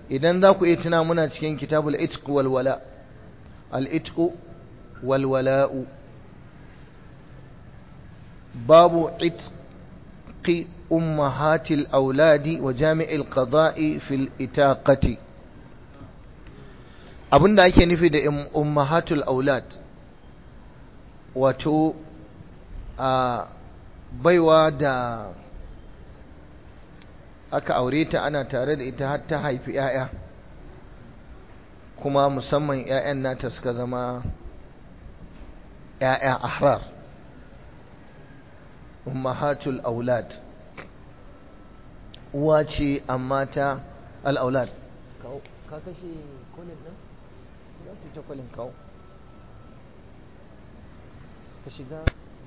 idan za ku iya tuna muna cikin kitabul itq wal wala al itq wal wala'u babu itqi ummahatil auladi wa jami'il qada'i fil itaqati abinda ake nufi da ummahatul aulad wato a baiwa da aka aure ta ana tare da ita har ta haifi 'ya'ya kuma musamman 'ya'yan nata suka zama 'ya'ya ahrar ummahatul aulad uwa ce amma ta al'aulad ka kashe kolin nan za su ta kolin kawo ka shiga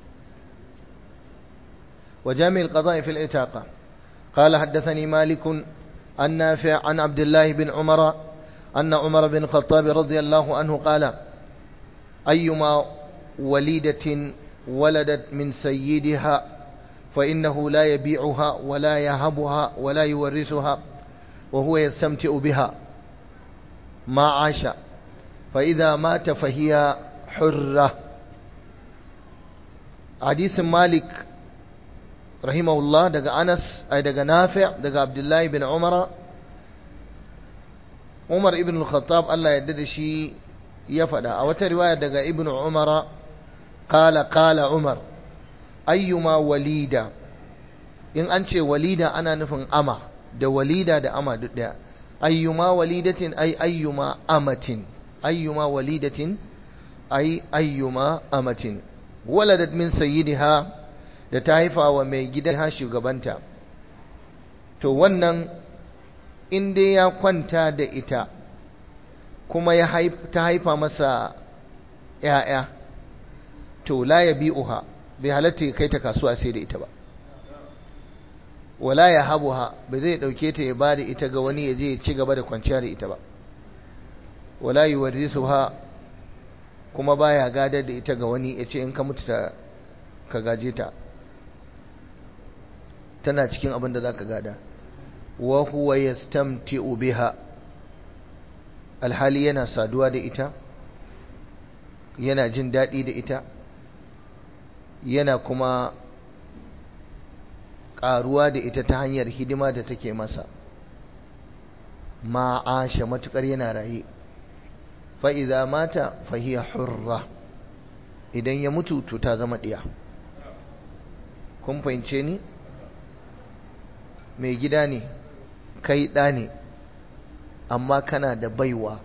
وجامع القضاء في الإتاقة قال حدثني مالك عن نافع عن عبد الله بن عمر أن عمر بن الخطاب رضي الله عنه قال أيما وليدة ولدت من سيدها فإنه لا يبيعها ولا يهبها ولا يورثها وهو يستمتع بها ما عاش فإذا مات فهي حرة حديث مالك rahimahullah daga Anas ai daga Nafi' daga Abdullahi bin Umar Umar ibn al-Khattab Allah ya da shi ya faɗa a wata riwaya daga Ibn Umar qala qala Umar ayyuma walida in an ce walida ana nufin ama da walida da ama duk daya ayyuma walidatin ay ayyuma amatin ayyuma walidatin ay ayyuma amatin waladat min sayyidiha da ta haifa wa mai gidan ha shugabanta to wannan in dai ya kwanta da ita kuma ya ta haifa masa ‘ya'ya to la ya bi'uha bai halatta ya kai ta kasuwa sai da ita ba wala ya habuha ba zai ɗauke ta ya ba da ita ga wani ya je ya ci gaba da kwanciya da ita ba wala yi ha kuma baya gadar da ita ga wani ya ce in ka mutu ka gaje ta tana cikin abin da za ka gada wa huwa yastamti'u biha alhali yana saduwa da ita yana jin daɗi da ita yana kuma ƙaruwa da ita ta hanyar hidima da take masa ma'asha matuƙar yana raye fa'iza mata fahiyar hurra idan ya mutu to ta zama ɗiya kun fahimce ni mai gida ne kai ɗa ne amma kana da baiwa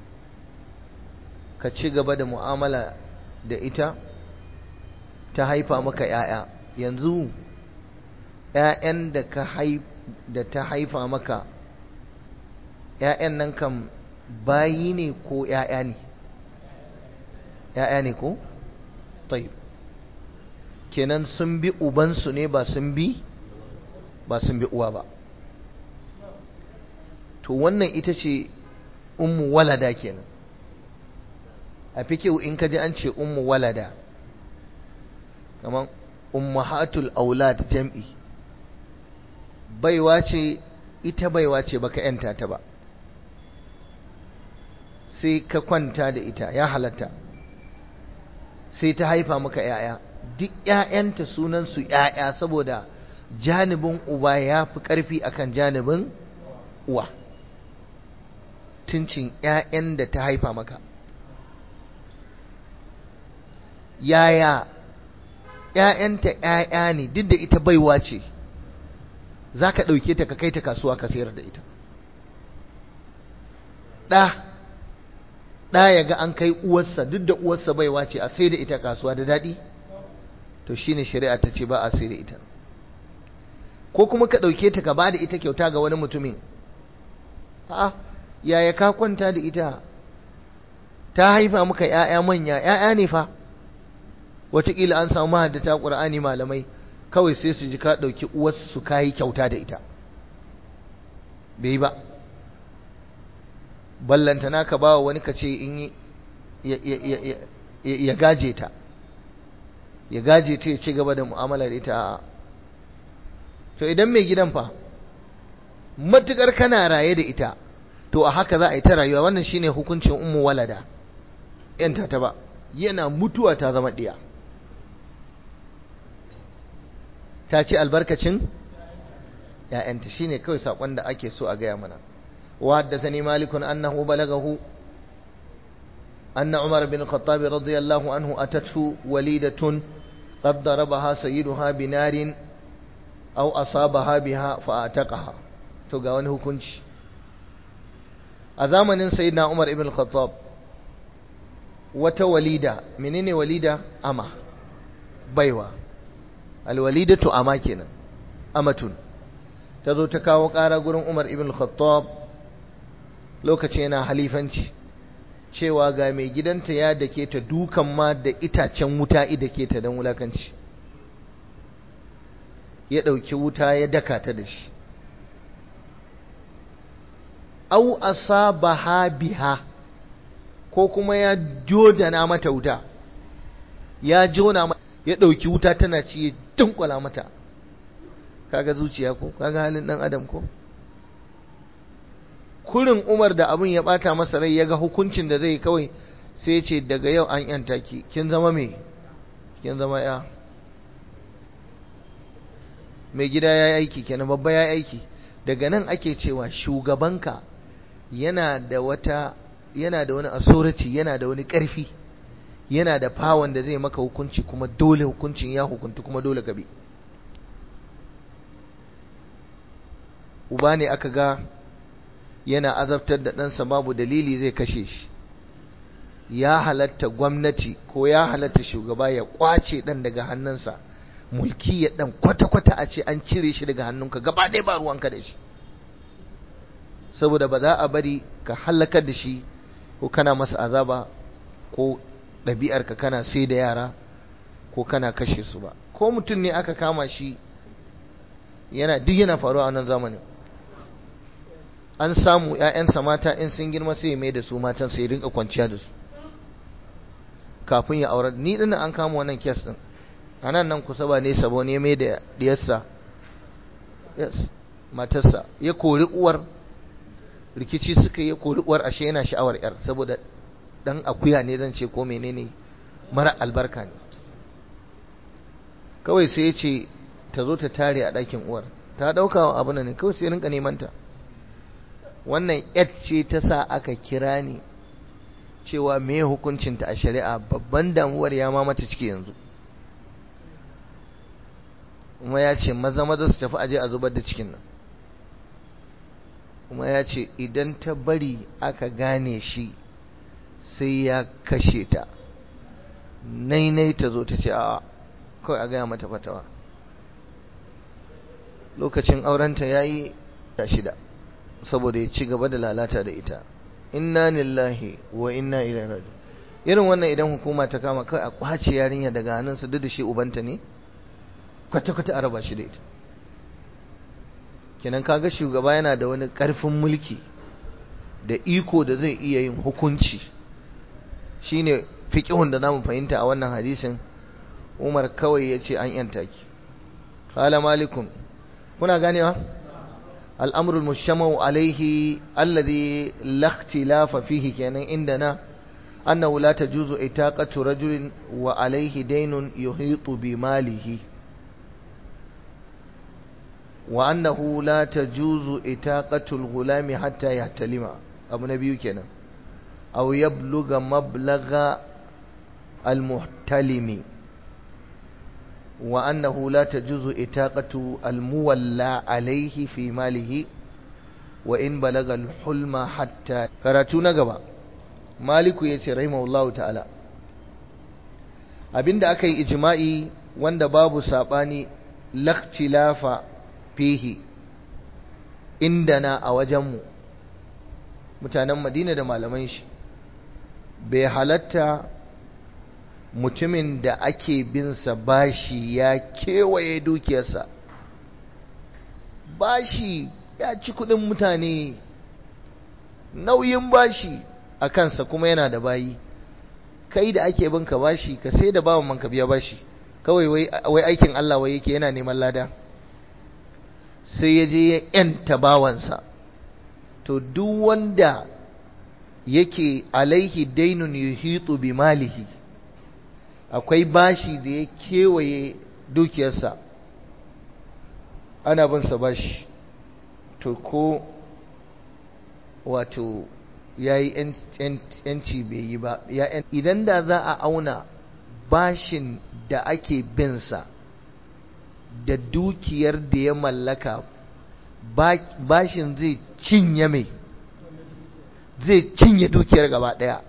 ka ci gaba da mu'amala da ita ta haifa maka ‘ya'ya yanzu ‘ya'yan da ka da ta haifa maka ‘ya'yan nan kan bayi ne ko ‘ya'ya ne ‘ya'ya ne ko? taib kenan sun bi ubansu ne ba sun bi ba sun bi uwa ba to wannan ita ce ummu walada kenan a fikihu in ka ji an ce ummu walada kamar ummahatul aulad jam'i baiwa ce ita baiwa ce baka yanta ta ba sai ka kwanta da ita ya halatta sai ta haifa maka ‘ya'ya duk ‘ya'yanta sunansu ‘ya'ya saboda janibin uba ya fi ƙarfi akan janibin uwa tuncin ‘ya'yan da ta haifa maka yaya ‘ya'yanta ‘ya'ya ne duk da ita baiwa ce za ka ɗauke ta ka kai ta kasuwa ka sayar da ita ɗa ɗa ya ga an kai uwarsa duk da uwarsa baiwa ce a sai da ita kasuwa da daɗi to shine shari'a ta ce ba a sai da ita ko kuma ka ɗauke ta ka ba da ita kyauta ga wani mutumin a'a yaya ka kwanta da ita ta haifa maka ‘ya'ya manya ‘ya'ya ne fa wataƙila an samu mahaddata ƙur'ani malamai kawai sai su ji ka ɗauki uwarsu ka yi kyauta da ita bai ba ballantana ka ba wani ka ce in ya gaje ta ya gaje ta ya ci gaba da mu'amala da ita a'a to idan mai gidan fa matukar kana raye da ita to a haka za a yi ta rayuwa wannan shine hukuncin ummu walada yanta ta ba yana mutuwa ta zama ɗiya ta ci albarkacin ‘ya'yanta shi ne kawai saƙon da ake so a gaya mana wa haddasa ni malikun annahu balagahu anna umar bin khattabi radiyallahu anhu atatu walidatun qad darabaha sayyiduha binarin aw asabaha biha fa ataqaha to ga wani hukunci a zamanin sayyidina umar ibn khattab wata walida menene walida ama baiwa alwalidatu ama kenan amatun ta zo ta kawo ƙara gurin umar ibn khattab lokacin yana halifanci cewa ga mai gidanta ya dake ta dukan ma da itacen wuta idake ta don wulakanci ya ɗauki wuta ya daka ta da shi au asabaha biha ko kuma ya jodana mata wuta ya jona ya ɗauki wuta tana ci ya dunkwala mata kaga zuciya ko kaga halin ɗan adam ko kurin umar da abin ya bata masa rai ya ga hukuncin da zai kawai sai ya ce daga yau an yanta ki kin zama me kin zama ya mai gida ya yi aiki kenan babba ya yi aiki daga nan ake cewa shugabanka yana da wata yana da wani authority yana da wani ƙarfi yana da fawon da zai maka hukunci kuma dole hukuncin ya hukunta kuma dole ka bi uba ne aka ga yana azabtar da ɗansa babu dalili zai kashe shi ya halatta gwamnati ko ya halatta shugaba ya kwace ɗan daga hannunsa mulki ya ɗan kwata-kwata a ce an cire shi daga hannunka gaba ɗaya ba ruwanka da shi saboda ba za a bari ka halakar da shi ko kana masa azaba ko ɗabi'arka kana sai da yara ko kana kashe su ba ko mutum ne aka kama shi yana duk yana faruwa a wannan zamanin an samu ‘ya'yansa mata in sun girma sai mai da su matan sai rinka kwanciya da su kafin ya aurar ni ɗin an kama wannan kes ɗin a nan nan kusa ba nesa ba ne mai da diyarsa matarsa ya kori uwar rikici suka yi kori uwar ashe yana sha'awar ‘yar saboda ɗan akuya ne zan ce ko menene mara albarka ne kawai sai ya ce ta zo ta tare a ɗakin uwar ta ɗauka abu ne kawai sai rinka neman ta wannan yat ce ta sa aka kira ni cewa me hukuncinta a shari'a babban damuwar ya ma mata ciki yanzu kuma ya ce maza maza su tafi aje a zubar da cikin nan kuma ya ce idan ta bari aka gane shi sai ya kashe ta nainai ta zo ta ce a kawai a gaya mata fatawa lokacin aurenta ya yi shida saboda ya ci gaba da lalata da ita inna lillahi wa inna ilaihi raji irin wannan idan hukuma ta kama kai a kwace yarinya daga hannunsa duk da shi ubanta ne kwata kwata a raba shi da ita kenan kaga shugaba yana da wani karfin mulki da iko da zai iya yin hukunci shine fiqhun da zamu fahimta a wannan hadisin Umar kawai yace an yanta ki qala malikum kuna ganewa الأمر المجتمع عليه الذي لا اختلاف فيه كان عندنا أنه لا تجوز إتاقة رجل وعليه دين يحيط بماله وأنه لا تجوز إتاقة الغلام حتى يحتلم أبو نبي كان أو يبلغ مبلغ المحتلم وأنه لا تجوز إتاقة المولى عليه في ماله وإن بلغ الحلم حتى كراتونا gaba maliku yace rahimahullahu ta'ala abinda aka yi ijma'i wanda babu sabani lakhtilafa fihi indana a wajenmu mutanen Madina da malaman shi bai halatta mutumin da ake binsa bashi ya kewaye dukiyarsa bashi ya ci kudin mutane nauyin bashi a kansa kuma yana da bayi kai da ake binka bashi ka sai da bawan manka biya bashi kawai wai aikin Allah wai yake yana neman lada sai ya je ya yanta bawansa to duk wanda yake alaihi dainun yuhitu bi malihi akwai bashi da ya kewaye dukiyarsa ana bin sa bashi to ko wato yayi yanci bai yi ba idan da za a auna bashin da ake bin sa da dukiyar da ya mallaka bashin zai cinye mai zai cinye dukiyar gaba daya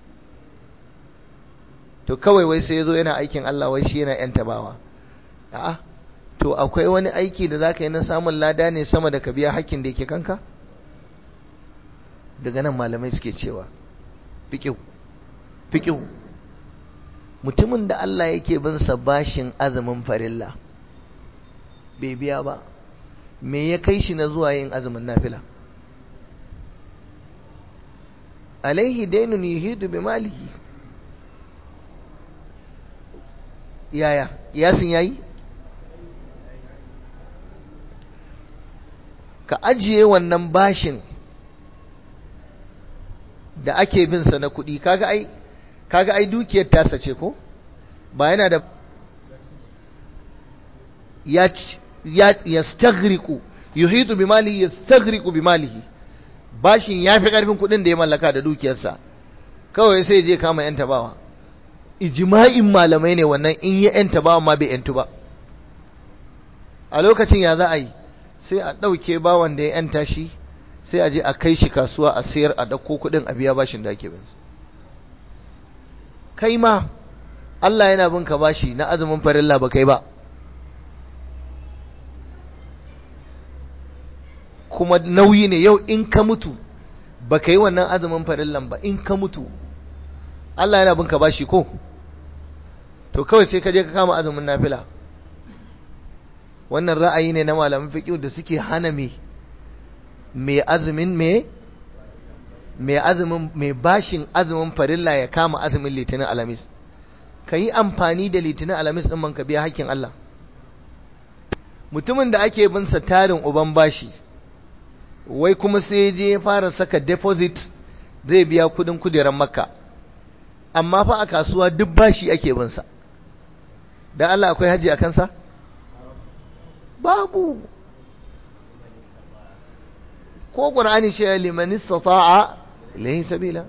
to kawai wai sai ya zo yana aikin Allah wai shi yana yan tabawa a'a to akwai wani aiki da zaka yi na samun lada ne sama da ka biya hakkin da yake kanka daga nan malamai suke cewa fiqihu fiqihu mutumin da Allah yake bin sa bashin azumin farilla bai biya ba me ya kai shi na zuwa yin azumin nafila alaihi dainun yuhidu bi malihi yaya yasin yayi ka ajiye wannan bashin da ake bin sa na kuɗi kaga ai kaga ai dukiyar tasa ce ko ba yana da ya ya yastaghriqu yuhitu bi malihi yastaghriqu bi malihi bashin yafi karfin kuɗin da ya mallaka da dukiyarsa kawai sai je kama yan tabawa ijma'in malamai ne wannan in ya yan tabawa ma bai yantu ba a lokacin ya za a yi sai a ɗauke bawan da ya yanta shi sai a je a kai shi kasuwa a sayar a ɗauko kuɗin a biya bashin da ake bin kai ma Allah yana bin ka bashi na azumin farilla ba kai ba kuma nauyi ne yau in ka mutu ba ka yi wannan azumin farillan ba in ka mutu Allah yana bin ka bashi ko to kawai sai ka je ka kama azumin nafila wannan ra'ayi ne na malaman fiqh da suke hana me me azumin me me azumin me bashin azumin farilla ya kama azumin litinin alamis yi amfani da litinin alamis din man ka biya hakkin Allah mutumin da ake bin sa tarin uban bashi wai kuma sai je ya fara saka deposit zai biya kudin kujerar makka amma fa a kasuwa duk bashi ake bin sa dan Allah akwai haji a kansa babu ko qur'ani shi liman istata'a ilayhi sabila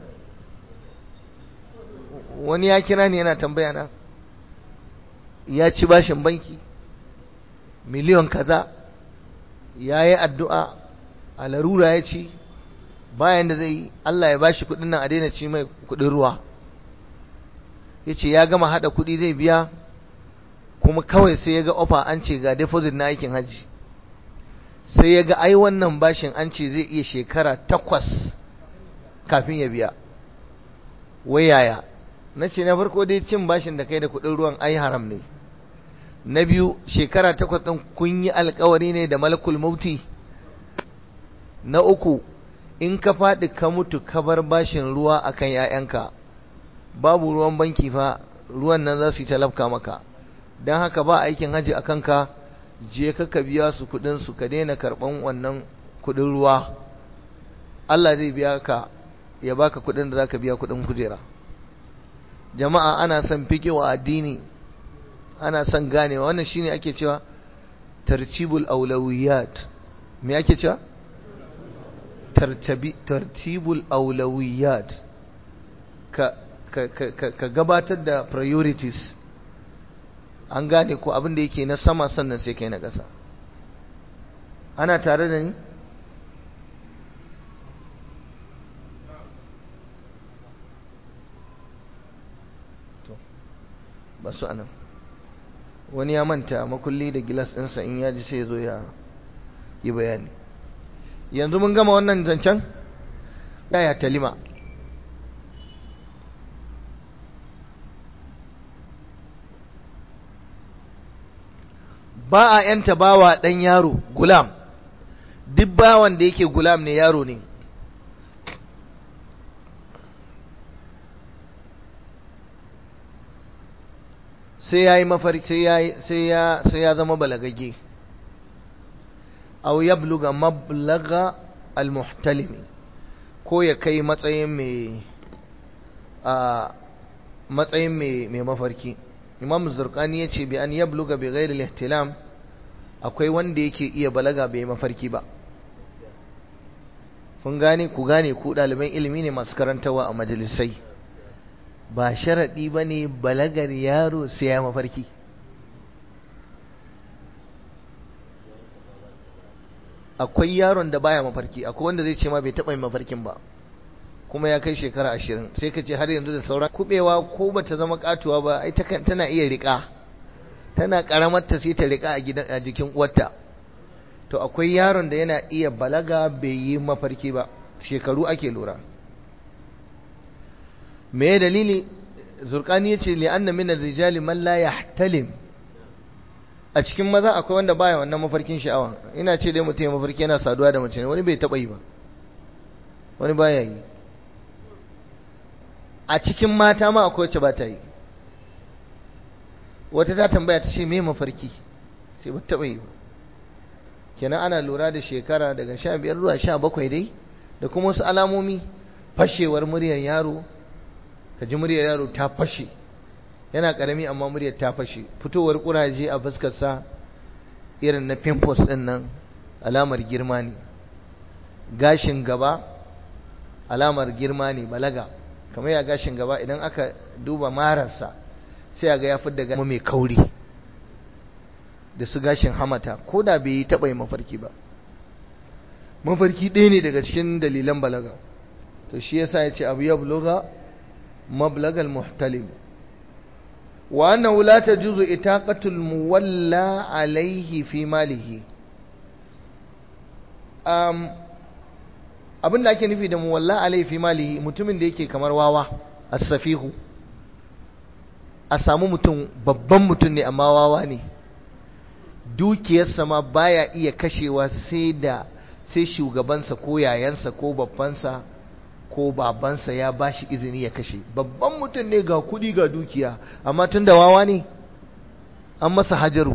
wani ya kira ni yana tambaya na ya ci bashin banki miliyon kaza ya yi addu'a a larura ya ci bayan da zai Allah ya bashi kudin nan a daina ci mai kudin ruwa ya ce ya gama hada kudi zai biya kuma kawai sai ya ga ofa an ce ga deposit na aikin hajji sai ya ga ai wannan bashin an ce zai iya shekara takwas kafin ya biya wai yaya na ce na farko dai cin bashin da kai da kudin ruwan ai haram ne na biyu shekara takwas ɗin kun yi alkawari ne da malakul mauti na uku in ka faɗi ka mutu ka bar bashin ruwa akan ‘ya'yanka babu ruwan banki fa ruwan nan za su yi talafka maka don haka ba aikin haji a kanka je ka ka biya su kudin su ka daina karɓan wannan kudin ruwa Allah zai biya ka ya baka kudin da za ka biya kudin kujera jama'a ana son wa addini ana son ganewa wannan shine ake cewa tartibul aulawiyat me ake cewa tartibul aulawiyat ka, ka, ka, ka gabatar da priorities an gane ko abin da yake na sama sannan sai kai na ƙasa ana tare da ni to ba su anan wani ya manta makulli da gilas ɗinsa in ya ji sai ya zo ya yi bayani yanzu mun gama wannan zancen yaya talima ba a yanta bawa ɗan yaro gulam duk bawan da yake gulam ne yaro ne sai ya yi mafarki sai ya zama balagagge aw yabluga mablaga al-muhtalimi ko ya kai matsayin mai a matsayin mai mafarki imam zurkani ya ce bi an yabluga bi ghairi ihtilam akwai wanda yake iya balaga bai mafarki ba kun gane ku gane ku ɗaliban ilimi ne masu karantawa a majalisai ba sharaɗi ba ne balagar yaro sai ya mafarki akwai yaron da baya mafarki akwai wanda zai ce ma bai taɓa yin mafarkin ba kuma ya kai shekara ashirin sai ka ce har yanzu da sauran kubewa ko ba ta zama katuwa ba ai tana iya riƙa tana ƙaramar ta sai ta riƙa a jikin uwarta to akwai yaron da yana iya balaga bai yi mafarki ba shekaru ake lura me dalili zurkani ya ce li'anna min rijali man la yahtalim a cikin maza akwai wanda baya wannan mafarkin sha'awa ina ce dai mutum ya mafarki yana saduwa da mace wani bai taba yi ba wani baya yi a cikin mata ma akwai wacce ba ta yi wata ta tambaya ta ce me mafarki sai ba taba yi ba kenan ana lura da shekara daga sha biyar zuwa sha bakwai dai da kuma wasu alamomi fashewar muryar yaro ka ji muryar yaro ta fashe yana karami amma muryar ta fashe fitowar kuraje a fuskarsa irin na pimples din nan alamar girma ne gashin gaba alamar girma ne balaga kamar ya gashin gaba idan aka duba mararsa sai a ga ya fidda gama mai kauri da su gashin hamata ko da bai yi taɓa yi mafarki ba mafarki ɗaya ne daga cikin dalilan balaga to shi yasa ya ce abu ya buluga mablagal muhtalim wa annahu la tajuzu itaqatul muwalla alaihi fi malihi um, abin da ake nufi da muwalla alaihi fi malihi mutumin da yake kamar wawa as-safihu a samu mutum babban mutum ne amma wawa ne dukiyarsa ma baya iya kashewa sai da sai shugabansa ko yayansa ko babbansa ko babansa ya bashi izini ya kashe babban mutum ne ga kudi ga dukiya amma tun da wawa ne an masa hajaru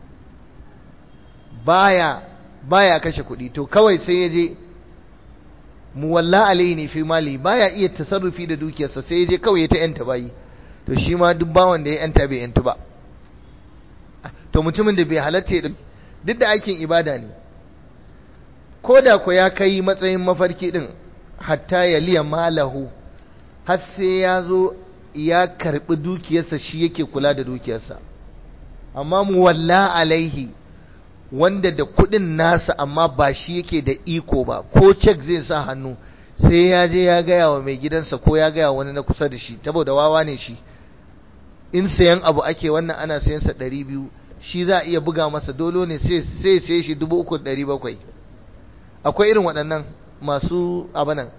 baya baya kashe kudi to kawai sai ya je muwalla alaihi ne fi mali baya iya tasarrufi da dukiyarsa sai ya je kawai ya ta yanta bayi to shi ma duk bawan da ya yanta bai yantu ba to mutumin da bai halatta ya duk da aikin ibada ne ko da ku ya kai matsayin mafarki din hatta ya liya malahu har sai ya zo ya karbi dukiyarsa shi yake kula da dukiyarsa amma mu walla alaihi wanda da kudin nasa amma ba shi yake da iko ba ko cek zai sa hannu sai ya je ya gaya wa mai gidansa ko ya gaya wani na kusa da shi saboda wawa ne shi in sayan abu ake wannan ana sayan sa ɗari biyu shi za a iya buga masa dolo ne sai sai shi dubu uku ɗari bakwai akwai irin waɗannan masu abanan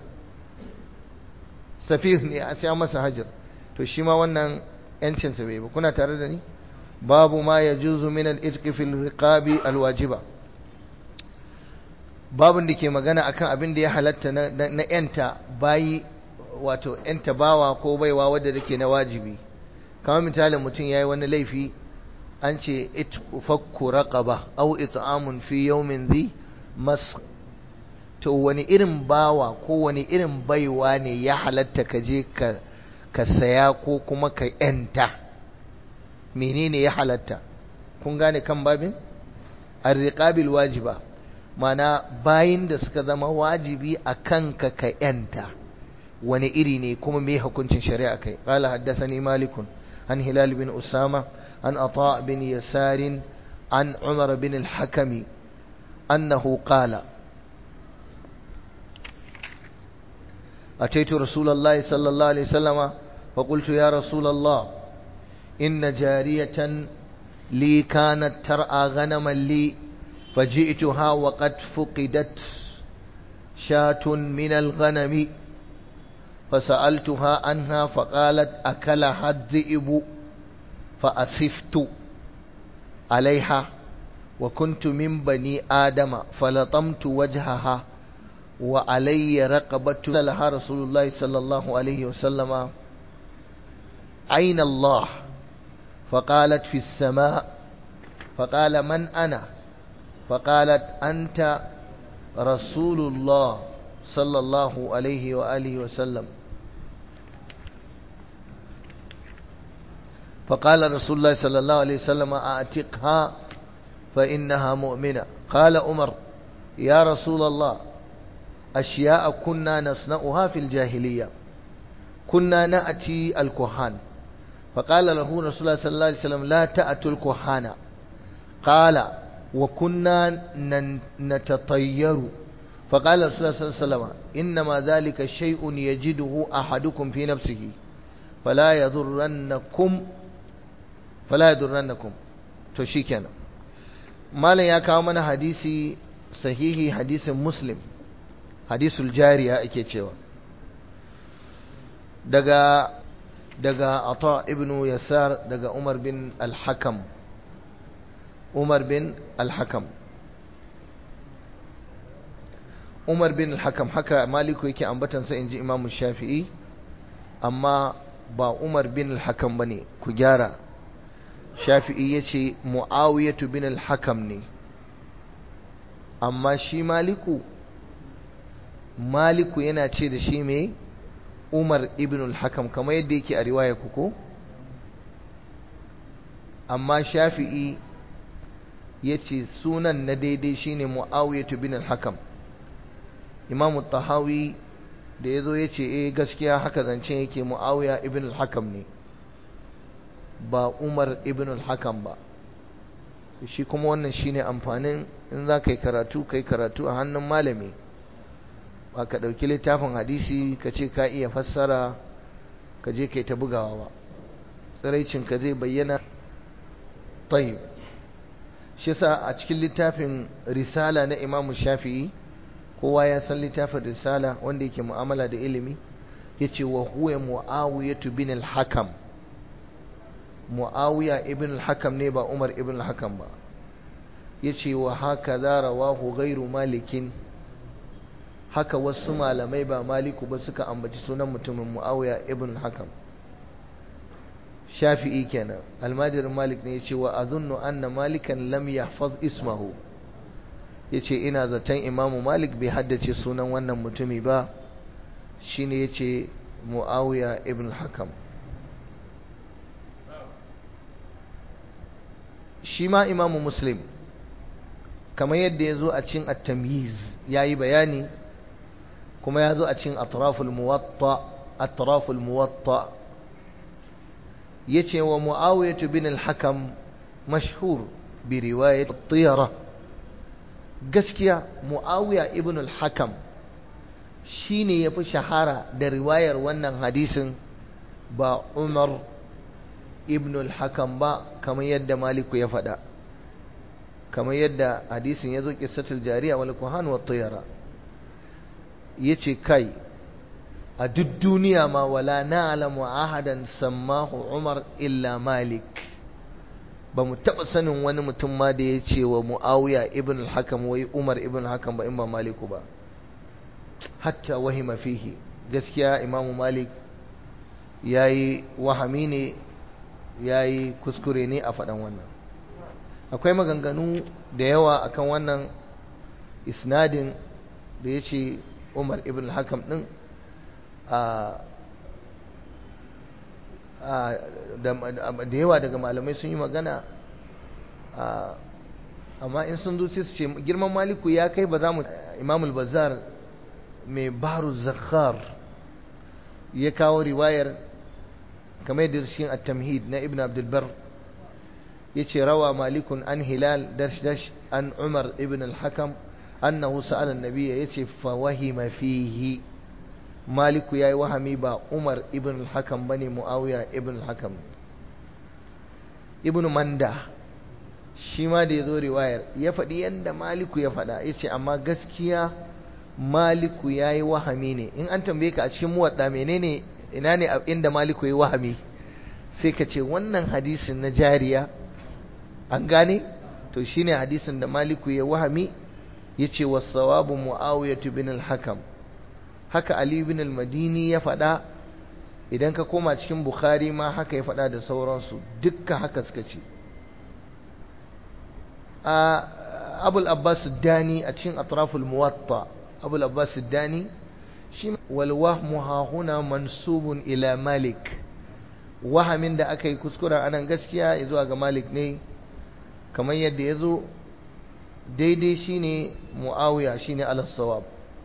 safir ne a siya masa hajjar to shi ma wannan yancinsa bai ba kuna tare da ni babu ma ya juzu min al-itqi fil riqabi al-wajiba babun da ke magana akan abin da ya halatta na yanta bayi wato yanta bawa ko baiwa wadda take na wajibi kamar misalin mutum yayi wani laifi an ce itfakku raqaba aw it'amun fi yawmin dhi mas to wani irin bawa ko wani irin baiwa ne ya halatta ka je ka ka saya ko kuma ka yanta menene ya halatta kun gane kan babin arriqabil wajiba mana bayin da suka zama wajibi a kanka ka yanta wani iri ne kuma me hukuncin shari'a kai qala haddathani malikun an hilal bin usama an ata bin yasar an umar bin al-hakami annahu qala أتيت رسول الله صلى الله عليه وسلم فقلت يا رسول الله إن جارية لي كانت ترعى غنما لي فجئتها وقد فقدت شاة من الغنم فسألتها عنها فقالت أكلها الذئب فأسفت عليها وكنت من بني آدم فلطمت وجهها وعلي رقبة لها رسول الله صلى الله عليه وسلم أين الله فقالت في السماء فقال من أنا فقالت أنت rasulullah sallallahu alaihi wa alihi wa sallam فقال رسول الله صلى الله عليه وسلم أعتقها فإنها مؤمنة قال عمر يا رسول الله أشياء كنا نصنعها في الجاهلية كنا نأتي الكهان فقال له رسول الله صلى الله عليه وسلم لا تأتوا الكهان قال وكنا نتطير فقال رسول الله صلى الله عليه وسلم إنما ذلك شيء يجده أحدكم في نفسه فلا يضرنكم فلا يضرنكم to shikenan malam ya kawo mana hadisi sahihi hadisin muslim hadisul jariya ake cewa daga daga ata ibnu yasar daga umar bin al-hakam umar bin al-hakam umar bin al-hakam haka maliku yake ambatansa inji imamu shafi'i amma ba umar bin al-hakam bane ku gyara shafi'i yace muawiyatu bin al-hakam ne amma shi maliku maliku yana ce da shi mai umar ibn al-hakam kamar yadda yake a riwaya kuko amma shafi'i ya ce sunan na daidai shine mu'awiyatu bin al-hakam imamu tahawi da ya zo ya ce eh gaskiya haka zancen yake mu'awiya ibn al-hakam ne ba umar ibn al-hakam ba shi kuma wannan shine amfanin in za ka yi karatu ka yi karatu a hannun malami ba ka ɗauki littafin hadisi ka ce ka iya fassara ka je kai ta bugawa ba tsiraicin ka zai bayyana tayyib shi sa a cikin littafin risala na imamu shafi'i kowa ya san littafin risala wanda yake mu'amala da ilimi ya ce wa huwa mu'awiyatu bin al-hakam mu'awiya ibn al-hakam ne ba umar ibn al-hakam ba ya ce wa haka za rawahu gairu malikin haka wasu malamai ba maliku ba suka ambaci sunan mutumin mu'awiya ibn al-hakam shafi'i kenan almajirin malik ne ya ce wa azunnu anna malikan lam yahfaz ismahu ya ce ina zaton imamu malik bai haddace sunan wannan mutumi ba shine ya ce mu'awiya ibn al-hakam shi ma imamu muslim kamar yadda ya zo a cin at-tamyiz ya yi bayani kuma ya zo a cin atraful muwatta atraful muwatta yace wa muawiyah bin al-hakam mashhur bi riwayat at-tiyara gaskiya muawiya ibn al-hakam shine yafi shahara da riwayar wannan hadisin ba umar ibn al-hakam ba kamar yadda maliku ya faɗa kamar yadda hadisin ya zo qissatul jariya wal kuhan wa tiyara yace kai a duk duniya ma wala na'lamu ahadan sammahu umar illa malik ba mu taɓa sanin wani mutum ma da ya ce wa mu'awiya ibn al-hakam wai umar ibn al-hakam ba in ba maliku ba hatta wahima fihi gaskiya imamu malik yayi wahami ne yayi kuskure ne a faɗan wannan akwai maganganu da yawa akan wannan isnadin da ya ce umar ibn al-hakam ɗin da yawa daga malamai sun yi magana amma in sun zuci su ce girman maliku ya kai ba za mu imamul bazar mai baru zakhar ya kawo riwayar kamar da shi at-tamhid na ibn abdulbar ya ce rawa malikun an hilal dash dash an umar ibn al-hakam annahu sa'ala an-nabiyya yace fa wahima fihi maliku yayi wahami ba umar ibn al-hakam bane muawiya ibn al-hakam ibn manda shi ma da yazo riwayar ya faɗi yanda maliku ya faɗa yace amma gaskiya maliku yayi wahami ne in an tambaye ka a cikin muwadda menene ina ne inda maliku yayi wahami sai ka ce wannan hadisin na jariya an gane to shine hadisin da maliku ya wahami yace was-sawabu muawiyah bin al-hakam haka Ali bin al-Madini ya faɗa idan ka koma cikin Bukhari ma haka ya faɗa da sauransu dukkan haka suka ce a abul abbas dani a cikin atraful muwatta abul abbas dani shi wal wahmu ha huna mansubun ila malik wahamin da aka yi kuskura anan gaskiya zuwa ga malik ne kamar yadda ya zo daidai shine muawiya shine al-sawab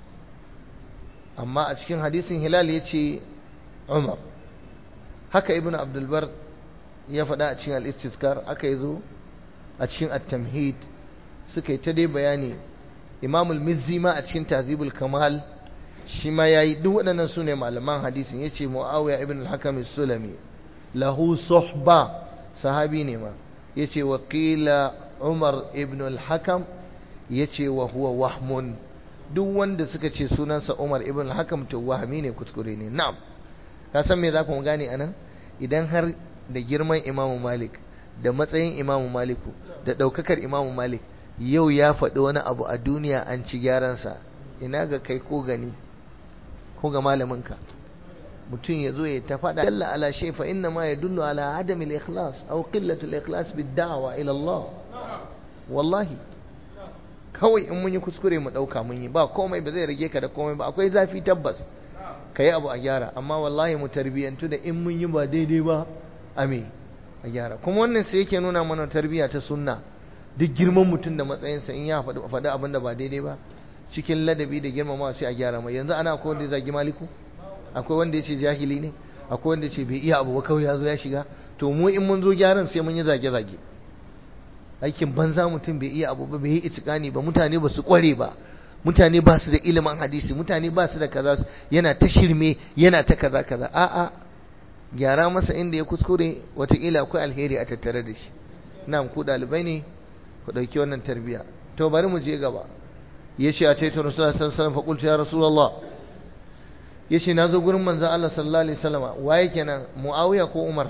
amma a cikin hadisin hilal ya ce umar haka ibn abdulbar ya faɗa a cikin al-istiskar aka yi zo a cikin at-tamhid suka yi ta dai bayani imamul mizzi ma a cikin tazibul kamal shi ma ya yi duk waɗannan su ne malaman hadisin ya ce mu'awiya ibn al-hakam sulami lahu suhba sahabi ne ma ya ce wakila umar ibn al-hakam ya ce wa huwa wahmun duk wanda suka ce sunansa umar ibn al-hakam to wahami ne kuskure ne na'am ka san me za ku gane anan idan har da girman imamu malik da matsayin imamu maliku da ɗaukakar imamu malik yau ya faɗi wani abu a duniya an ci gyaransa ina ga kai ko gani ko ga malaminka mutum ya zo ya ta faɗa dalla ala shay fa inna ma yadullu ala adam al-ikhlas aw qillatu al-ikhlas bid-da'wa ila Allah wallahi kawai in mun yi kuskure mu ɗauka mun yi ba komai ba zai rage ka da komai ba akwai zafi tabbas ka yi abu a gyara amma wallahi mu tarbiyyantu da in mun yi ba daidai ba a me a gyara kuma wannan sai yake nuna mana tarbiyya ta sunna duk girman mutum da matsayinsa in ya faɗi abin da ba daidai ba cikin ladabi da girmama sai a gyara mai yanzu ana akwai wanda ya zagi maliku akwai wanda ya ce jahili ne akwai wanda ya ce bai iya abu ba kawai ya zo ya shiga to mu in mun zo gyaran sai mun yi zage-zage aikin banza mutum bai iya abu ba bai yi itikani ba mutane ba su kware ba mutane ba su da ilimin hadisi mutane ba su da kaza yana ta shirme yana ta kaza kaza a'a gyara masa inda ya kuskure watakila akwai alheri a tattare da shi na'am ku dalibai ne ku dauki wannan tarbiya to bari mu je gaba yace a taito rasulullah sallallahu alaihi wasallam fa qultu ya rasulullah yace nazo gurin manzon Allah sallallahu alaihi wasallam waye kenan muawiya ko umar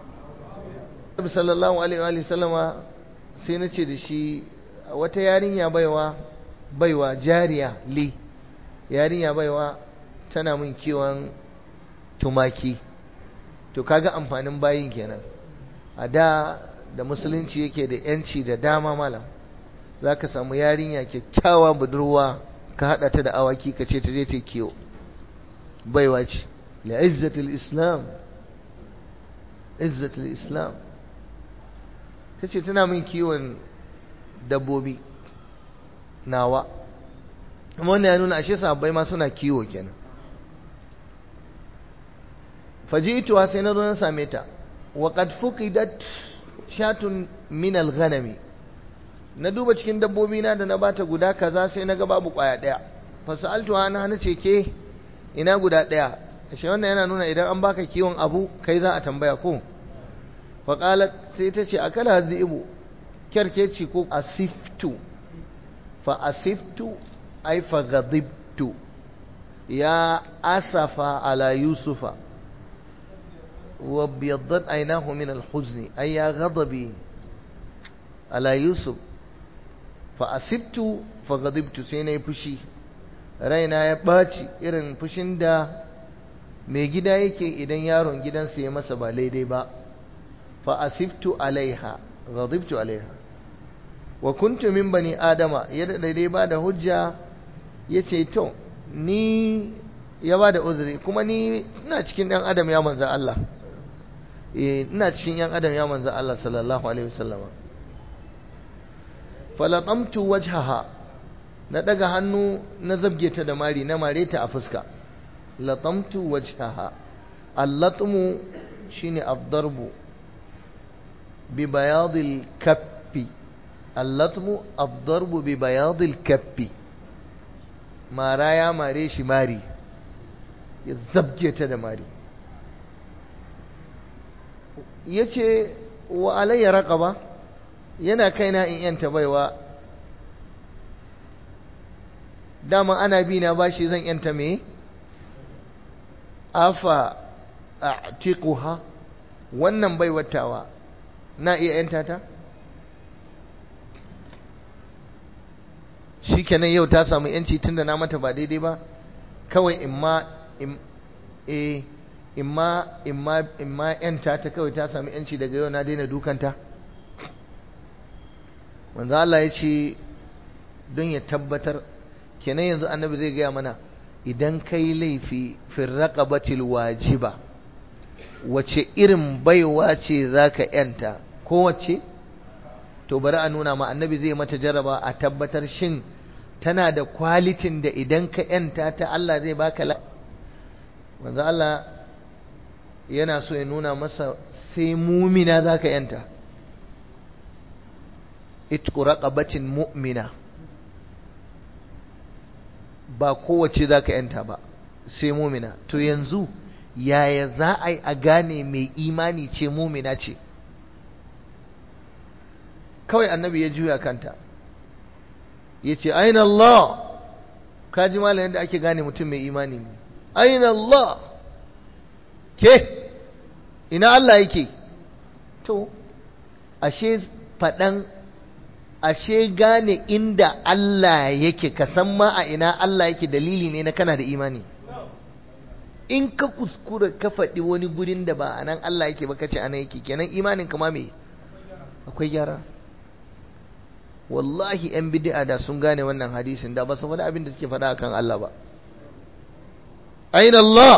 sallallahu alaihi wa sallama sai na ce da shi wata yarinya baiwa baiwa jariya li yarinya baiwa tana min kiwon tumaki to kaga amfanin bayin kenan a da da musulunci yake da yanci da dama malam za ka samu yarinya kyakkyawa budurwa ka haɗa ta da awaki ka ce ta je ta kiwo baiwa ce la'izzatul islam izzatul islam ta ce tana min kiwon dabbobi nawa amma wannan ya nuna ashe sabbai ma suna kiwo kenan faji'tuha sai na zo na same ta wa qad fuqidat shatun min al-ghanami na duba cikin dabbobi na da na bata guda kaza sai na ga babu kwaya daya fa sa'altuha na nace ke ina guda daya ashe wannan yana nuna idan an baka kiwon abu kai za a tambaya ko fa qalat sai ta ce akala dhibu kerkeci ko asiftu fa asiftu ay fa ghadibtu ya asafa ala yusufa وابيضت عيناه من الحزن أي غضبي على يوسف فأسبت فغضبت سينا فشي raina ya ɓaci irin fushin da mai gida yake idan yaron gidansa ya masa ba daidai ba fa asiftu alaiha ghadibtu alaiha wa kuntu min bani adama ya daidai ba da hujja yace to ni ya ba da uzuri kuma ni ina cikin ɗan adam ya manza Allah ina cikin yan adam ya manzo Allah sallallahu alaihi wasallam falatamtu wajhaha na daga hannu na zabge ta da mari na mare ta a fuska latamtu wajhaha allatmu shine ad-darbu bi bayadil kaffi allatmu ad-darbu bi bayadil kaffi mara ya mare shi mari ya zabge ta da mari ya ce wa alayya raƙaba yana kaina in yanta baiwa dama ana bi na bashi zan yanta me afa a'tiquha wannan baiwatawa na iya yanta ta shikenan yau ta samu yanci tunda na mata ba daidai ba kawai imma eh imma imma imma yanta ta kawai ta sami yanci daga yau na daina dukanta manzo Allah ya ce don ya tabbatar kenan yanzu annabi zai gaya mana idan kai laifi firraqabatil wajiba wace irin baiwa ce zaka yanta kowace to bari a nuna ma annabi zai mata jaraba a tabbatar shin tana da kwalitin da idan ka yanta ta Allah zai baka la manzo Allah yana so ya nuna masa sai mumina zaka yanta itqu raqabatin mu'mina ba kowace zaka yanta ba sai mumina to yanzu yaya za a yi a gane mai imani ce mumina ce kawai annabi ya juya kanta ya ce aina Allah ka ji malam yadda ake gane mutum mai imani ne aina Allah ke ina Allah yake to ashe faɗan ashe gane inda Allah yake ka san ma a ina Allah yake dalili ne na kana da imani in ka kuskura ka faɗi wani gurin da ba a nan Allah yake ba ka ce ana yake kenan imanin kama me akwai gyara wallahi yan bid'a da sun gane wannan hadisin da ba su faɗi abin da suke faɗa akan Allah ba aina Allah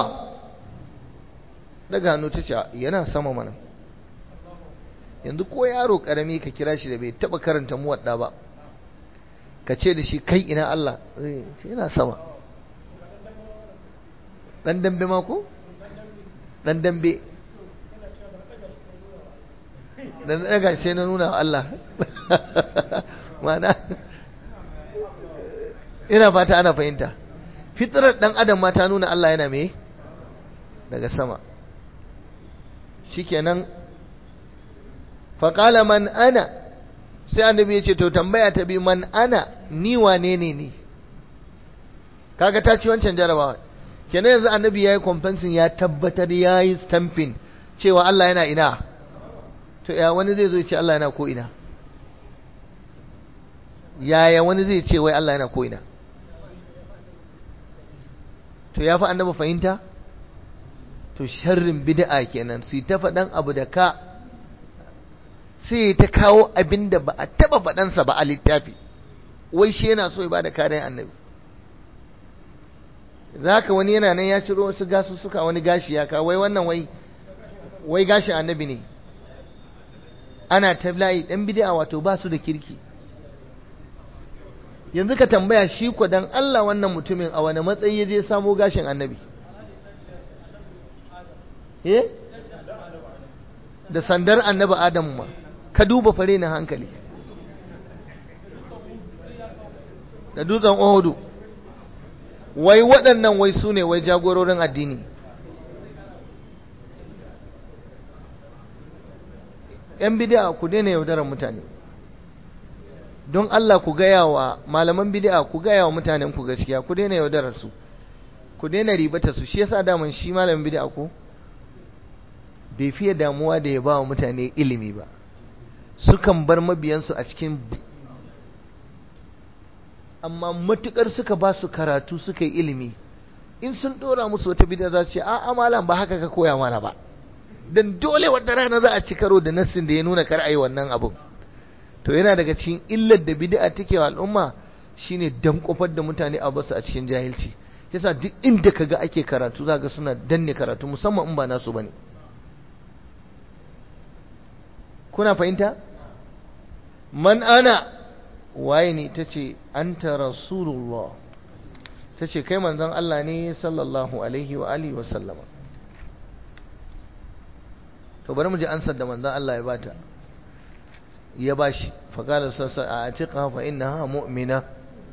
daga hannu ta ce yana sama mana yanzu ko yaro karami ka kira shi da bai taba karanta muwadda ba ka ce da shi kai ina Allah zai ce yana sama dan dambe ma ko dan dambe dan daga sai na nuna Allah mana ina fata ana fahimta fitrar dan adam ma ta nuna Allah yana me daga sama shikenan faƙala man ana sai annabi ya ce to tambaya ta bi man ana ni wane ne ni kaga ta ci wancan jarabawa kenan yanzu annabi ya yi kwamfansin ya tabbatar ya yi stamping cewa Allah yana ina to ya wani zai zo ce Allah yana ko ina yaya wani zai ce wai Allah yana ko ina to ya fi annabi fahimta to sharrin bid'a kenan su ta faɗan abu da ka sai ta kawo abin da ba a taɓa faɗansa ba a littafi wai shi yana so ya bada kariyar annabi za ka wani yana nan ya ciro wasu gasu suka wani gashi ya kawo wai wannan wai wai gashin annabi ne ana ta layi ɗan bid'a wato ba su da kirki yanzu ka tambaya shi ko dan Allah wannan mutumin a wani matsayi ya je samo gashin annabi eh da sandar annabi adamu ma ka duba fare na hankali da dutsen ohudu wai waɗannan wai su ne wai jagororin addini ‘yan bidi'a ku daina yaudarar mutane don Allah ku gaya wa malaman bidi'a ku gaya wa mutanen ku gaskiya ku daina yaudarar su ku daina ribata su shi yasa daman shi malamin bidi'a ko bai fiye damuwa da ya ba wa mutane ilimi ba sukan bar mabiyansu a cikin amma matukar suka ba su karatu suka yi ilimi in sun dora musu wata bid'a za su ce a malam ba haka ka koya mana ba dan dole wata rana za a ci karo da nassin da ya nuna kar ayi wannan abun to yana daga cikin illar da bid'a take wa al'umma shine dan kofar da mutane a basu a cikin jahilci yasa duk inda kaga ake karatu zaka suna danne karatu musamman in ba nasu bane kuna fahimta man ana waye ne tace anta rasulullah tace kai manzon Allah ne sallallahu alaihi wa alihi wa sallama to bari mu ji ansar da manzon Allah ya bata ya bashi faqala sassa a atiqa fa innaha mu'mina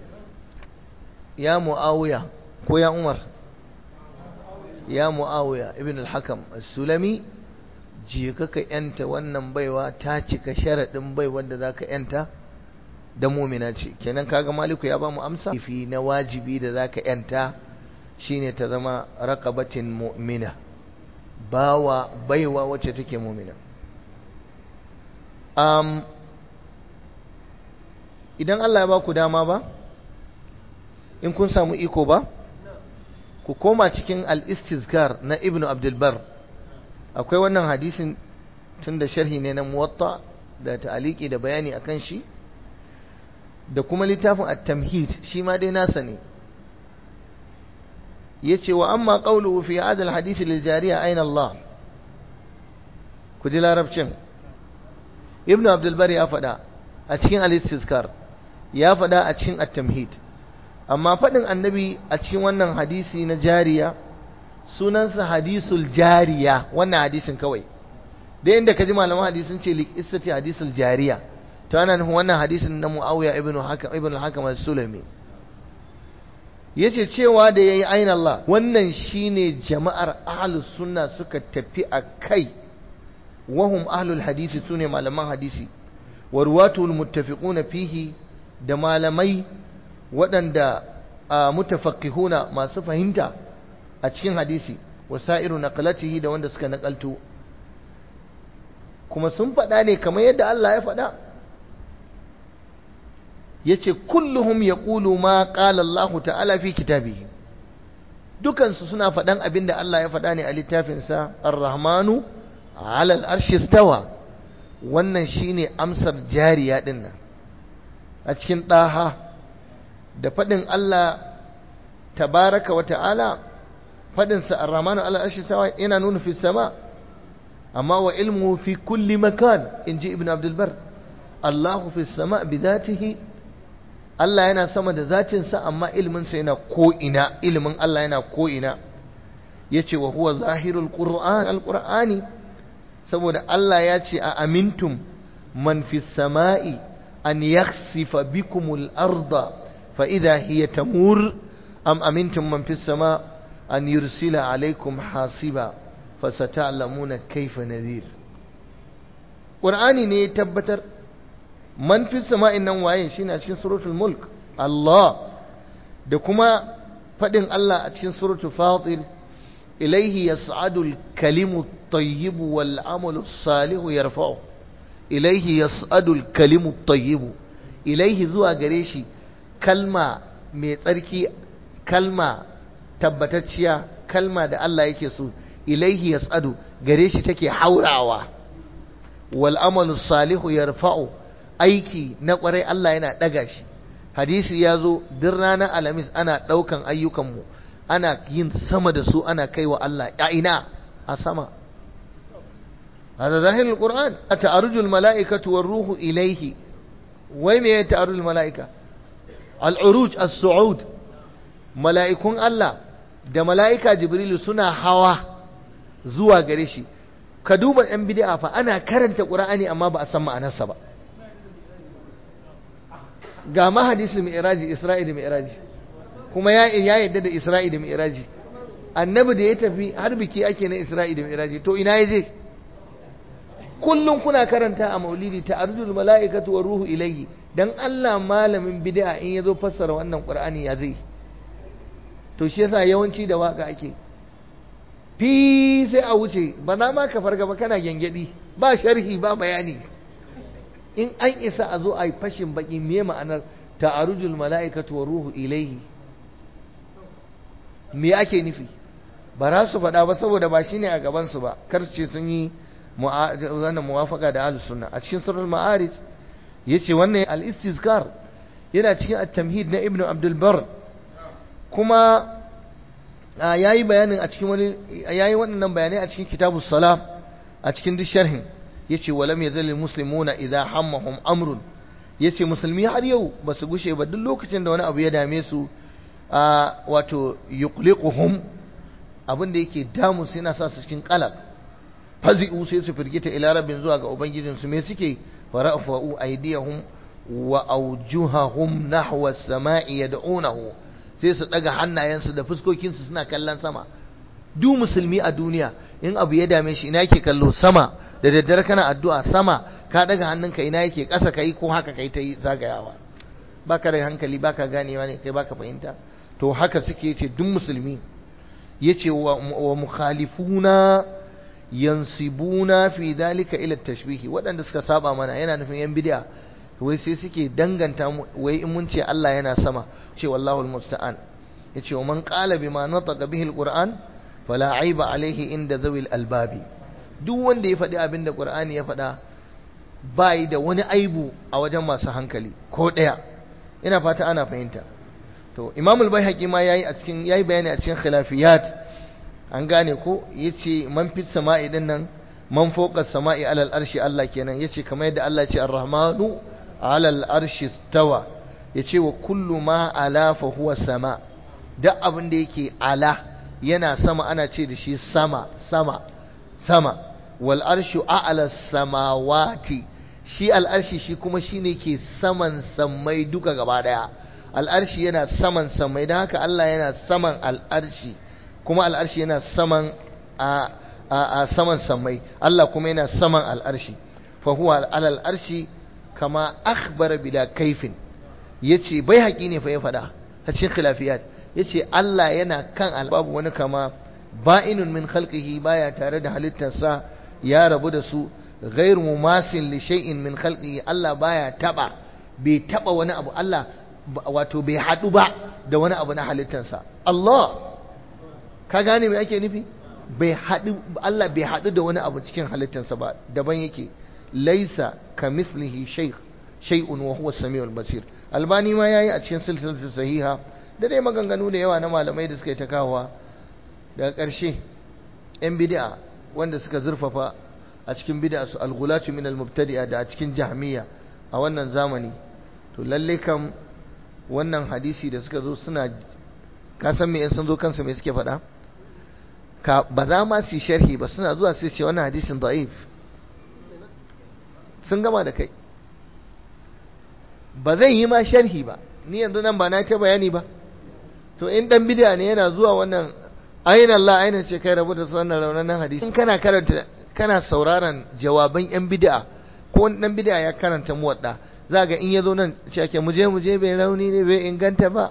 ya muawiya ko ya umar ya muawiya ibn al-hakam as-sulami je ka yanta wannan baiwa ta cika sharaɗin baiwar da za ka yanta da mumina ce kenan kaga maliku ya ba mu amsa fi na wajibi da za ka yanta shine ta zama raqabatin mu'mina bawa baiwa wacce take mumina um, idan Allah ya ba ku dama ba in kun samu iko ba ku koma cikin al-istizkar na ibnu abdulbar akwai wannan hadisin tun da sharhi ne na muwatta da ta'aliki da bayani akan shi da kuma littafin at-tamhid shi ma dai nasa ne yace wa amma qawluhu fi hadha al-hadith lil jariya ayna Allah ku ji larabcin ibnu abdul bari ya faɗa a cikin al-istizkar ya faɗa a cikin at-tamhid amma faɗin annabi a cikin wannan hadisi na jariya sunansa hadisul jariya wannan hadisin kawai da inda ka ji malaman hadisin ce liqissati hadisul jariya to ana nufin wannan hadisin na muawiya ibnu hakam ibnu hakam al-sulami yace cewa da yayi ayin Allah wannan shine jama'ar ahlus sunna suka tafi a kai wahum ahlul hadisi sune malaman hadisi wa ruwatul muttafiquna fihi da malamai waɗanda mutafaqihuna masu fahimta a cikin hadisi wasairu naqlatihi da wanda suka nakalto kuma sun faɗa ne kamar yadda Allah ya faɗa yace kulluhum yaqulu ma qala Allah ta'ala fi kitabihi dukansu suna faɗan abinda Allah ya faɗa ne a littafinsa Ar-Rahmanu 'ala al-arshi istawa wannan shine amsar jariya din nan a cikin ɗaha da faɗin Allah tabaraka wa ta'ala faɗinsa Ar-Rahmanu 'ala al-arshi istawa yana nuna fi sama amma wa ilmuhu fi kulli makan inji Ibn Abdul Bar Allahu fi sama bi dhatihi Allah yana sama da zatinsa amma ilminsa yana ko'ina ilimin Allah yana ko'ina ya ce wa huwa zahirul ƙur'an al-ƙur'ani saboda Allah ya ce a amintum man fi sama'i an yaksifa bikumul arda fa idha hiya tamur am amintum man fi sama an yursila alaikum hasiba fa sata'lamuna kaifa nadhir Qur'ani ne ya tabbatar man fi sama'in nan waye shine a cikin suratul mulk Allah da kuma fadin Allah a cikin suratul fatir ilaihi yas'adu al-kalimu at-tayyib wal 'amalu as-salih yarfa'u ilaihi yas'adu al-kalimu at-tayyib ilaihi zuwa gare shi kalma mai tsarki kalma tabbatacciya kalma da Allah yake so ilaihi yas'adu gare shi take haurawa wal 'amalu as-salih yarfa'u aiki na kwarai Allah yana ɗaga shi hadisi ya zo duk ranar alamis ana ɗaukan ayyukanmu ana yin sama da su ana kai wa Allah ya ina a sama hada zahirul qur'an ta'arujul mala'ikatu war ruhu ilayhi wai me ta'arujul mala'ika al-uruj as-su'ud mala'ikun Allah da mala'ika jibrilu suna hawa zuwa gare shi ka duba yan bid'a fa ana karanta qur'ani amma ba a san ma'anarsa ba ga mahadisul mi'raji Isra'i da mi'raji kuma ya ya yadda da Isra'i da mi'raji annabi da ya tafi har biki ake na Isra'i da mi'raji to ina yaje kullum kuna karanta a maulidi ta'arujul mala'ikatu war ruhu ilayhi dan Allah malamin bid'a in yazo fassara wannan Qur'ani ya zai to shi yasa yawanci da waka ake fi sai a wuce ba na ma ka farga ba kana gengedi ba sharhi ba bayani in an isa a zo a yi fashin baki me ma'anar ta'arujul mala'ikatu wa ruhu ilaihi me ake nufi ba za su faɗa ba saboda ba shine a gaban su ba kar ce sun yi wannan muwafaka da ahlus sunna a cikin surul ma'arij yace wannan al-istizkar yana cikin at-tamhid na ibnu abdul bar kuma yayi bayanin a cikin wani yayi waɗannan bayanai a cikin kitabus salam a cikin duk sharhin yace walam yazal muslimuna idza hammahum amrun yace musulmi har yau basu gushe ba duk lokacin da wani abu ya dame su a wato yuqliquhum abin da yake damu sai yana sa su cikin qalaq fazi'u sai su firgita ila rabbin zuwa ga ubangijin su me suke fara'u aydiyahum wa awjuhahum nahwa as-sama'i yad'unahu sai su daga hannayensu da fuskokinsu suna kallon sama duk musulmi a duniya in abu ya dame shi ina yake kallo sama da daddare kana addu'a sama ka daga hannunka ina yake ƙasa kai ko haka kai ta yi zagayawa baka da hankali baka ganewa ne kai baka fahimta to haka suke yace duk musulmi yace wa mukhalifuna yansibuna fi dalika ila tashbihi waɗanda suka saba mana yana nufin yan bid'a wai sai suke danganta wai in mun ce Allah yana sama ce wallahu almusta'an yace wa man qala bima nataqa bihi alquran fala aiba alaihi inda zawil albabi duk wanda ya faɗi abin da qur'ani ya faɗa bai da wani aibu a wajen masu hankali ko ɗaya ina fata ana fahimta to imam al-baihaqi ma yayi a cikin yayi bayani a cikin khilafiyat an gane ko yace man fit sama'i din nan man fawqa sama'i alal arshi Allah kenan yace kamar yadda Allah ya ce ar-rahmanu alal arshi stawa yace wa kullu ma ala fa huwa sama duk abin da yake ala yana sama ana ce da shi sama sama sama wal arshu a'la samawati shi al arshi shi kuma shine ke saman sammai duka gaba daya al arshi yana saman sammai dan haka Allah yana saman al arshi kuma al arshi yana saman a a saman sammai Allah kuma yana saman al arshi fa huwa al arshi kama akhbara bila kaifin yace bai haƙi ne fa ya faɗa a cikin khilafiyat yace Allah yana kan albabu wani kama ba'inun min khalqihi baya tare da halittarsa ya rabu da su ghairu mumasin li shay'in min khalqihi Allah baya taba bai taba wani abu Allah wato bai hadu ba da wani abu na halittarsa Allah ka gane me ake nufi bai hadu Allah bai hadu da wani abu cikin halittarsa ba daban yake laisa kamislihi shay shay'un wa huwa as-sami'ul basir albani ma yayi a cikin silsilatu sahiha da dai maganganu da yawa na malamai da suka yi ta kawowa daga ƙarshe 'yan bid'a wanda suka zurfafa a cikin bid'a su al-ghulatu min al-mubtadi'a da a cikin jahmiya a wannan zamani to lalle kam wannan hadisi da suka zo suna ka san me in sun zo kansu me suke faɗa ka ba za ma su sharhi ba suna zuwa su ce wannan hadisin da'if sun gama da kai ba zai yi ma sharhi ba ni yanzu nan ba na ta bayani ba to in dan bid'a ne yana zuwa wannan ayin Allah ayin ce kai rabu da su wannan raunanan hadisi in kana karanta kana sauraron jawaban yan bid'a ko wani dan bid'a ya karanta muwadda za ga in yazo nan ce ake muje muje bai rauni ne bai inganta ba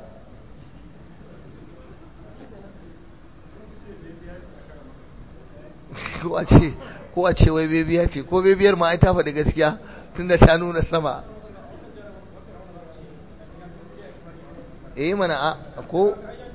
ko a ce ko a ce wai bebiya ce ko bebiyar ma ai ta faɗi gaskiya tunda ta nuna sama eh mana a ko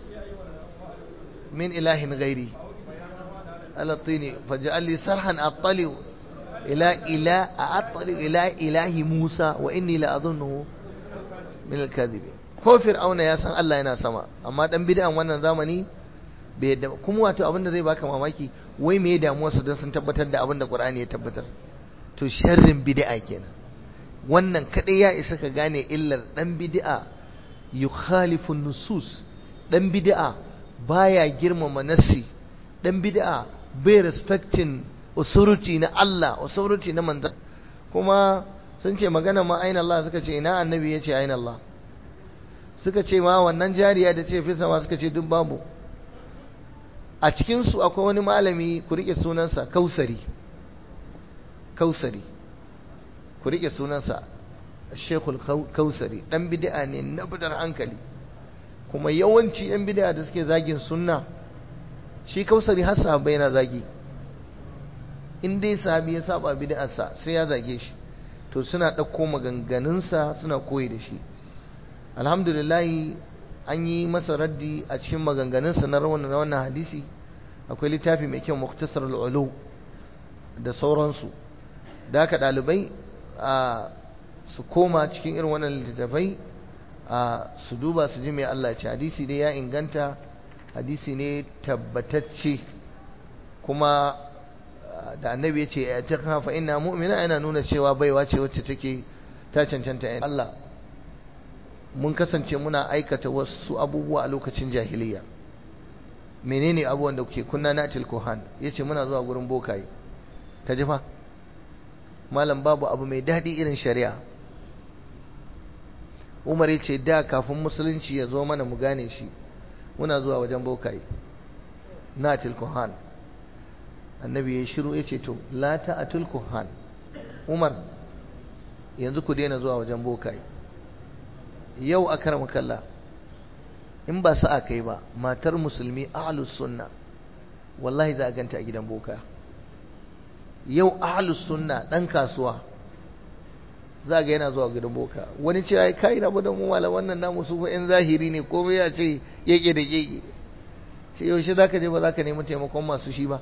min ilahin gairi alatini faj'al li sarhan attali ila ila attali ila ilahi Musa wa inni la adhunnu min al-kadhib ko fir'auna ya san Allah yana sama amma dan bid'an wannan zamani bai yadda kuma wato abinda zai baka mamaki wai me damuwar su don sun tabbatar da abinda Qur'ani ya tabbatar to sharrin bid'a kenan wannan kadai ya isa ka gane illar dan bid'a yukhalifu nusus dan bid'a baya girmama nassi dan bid'a bai respecting authority na Allah authority na manzon kuma sun ce magana ma aina Allah suka ce ina annabi ya ce aina Allah suka ce ma wannan jariya da ce fi sama suka ce duk babu a cikin su akwai wani malami ku rike sunansa kausari kausari ku rike sunansa shekul kausari dan bid'a ne na bidar hankali kuma yawanci yan bid'a da suke zagin sunna shi kausari har sahabbai yana zagi in dai sahabi ya saba bid'arsa sai ya zage shi to suna ɗauko maganganunsa suna koyi da shi alhamdulillah an yi masa raddi a cikin maganganunsa na wannan hadisi akwai littafi mai kyau muktasar al'ulu da sauransu da haka ɗalibai a su koma cikin irin wannan littattafai a su duba su ji mai Allah ce hadisi dai ya inganta hadisi ne tabbatacce kuma da annabi ya ce ya ta kafa ina mu'mina yana nuna cewa baiwa ce wacce take ta cancanta Allah mun kasance muna aikata wasu abubuwa a lokacin jahiliya menene abubuwan da kuke kunna na tilkohan ya ce muna zuwa gurin bokaye ka ji fa malam babu abu mai daɗi irin shari'a umar ya ce da kafin musulunci ya zo mana mu gane shi muna zuwa wajen bokaye na tilkohan annabi ya shiru ya ce to la ta'atul kuhan umar yanzu ku daina zuwa wajen bokaye yau a karama kalla in ba sa'a kai ba matar musulmi ahlus sunna wallahi za a ganta a gidan boka yau ahlus sunna dan kasuwa za ga yana zuwa gidan boka wani ce ai kai rabu da mu mala wannan namu su yan zahiri ne komai ya ce yake da yake sai yaushe zaka je ba zaka nemi taimakon masu shi ba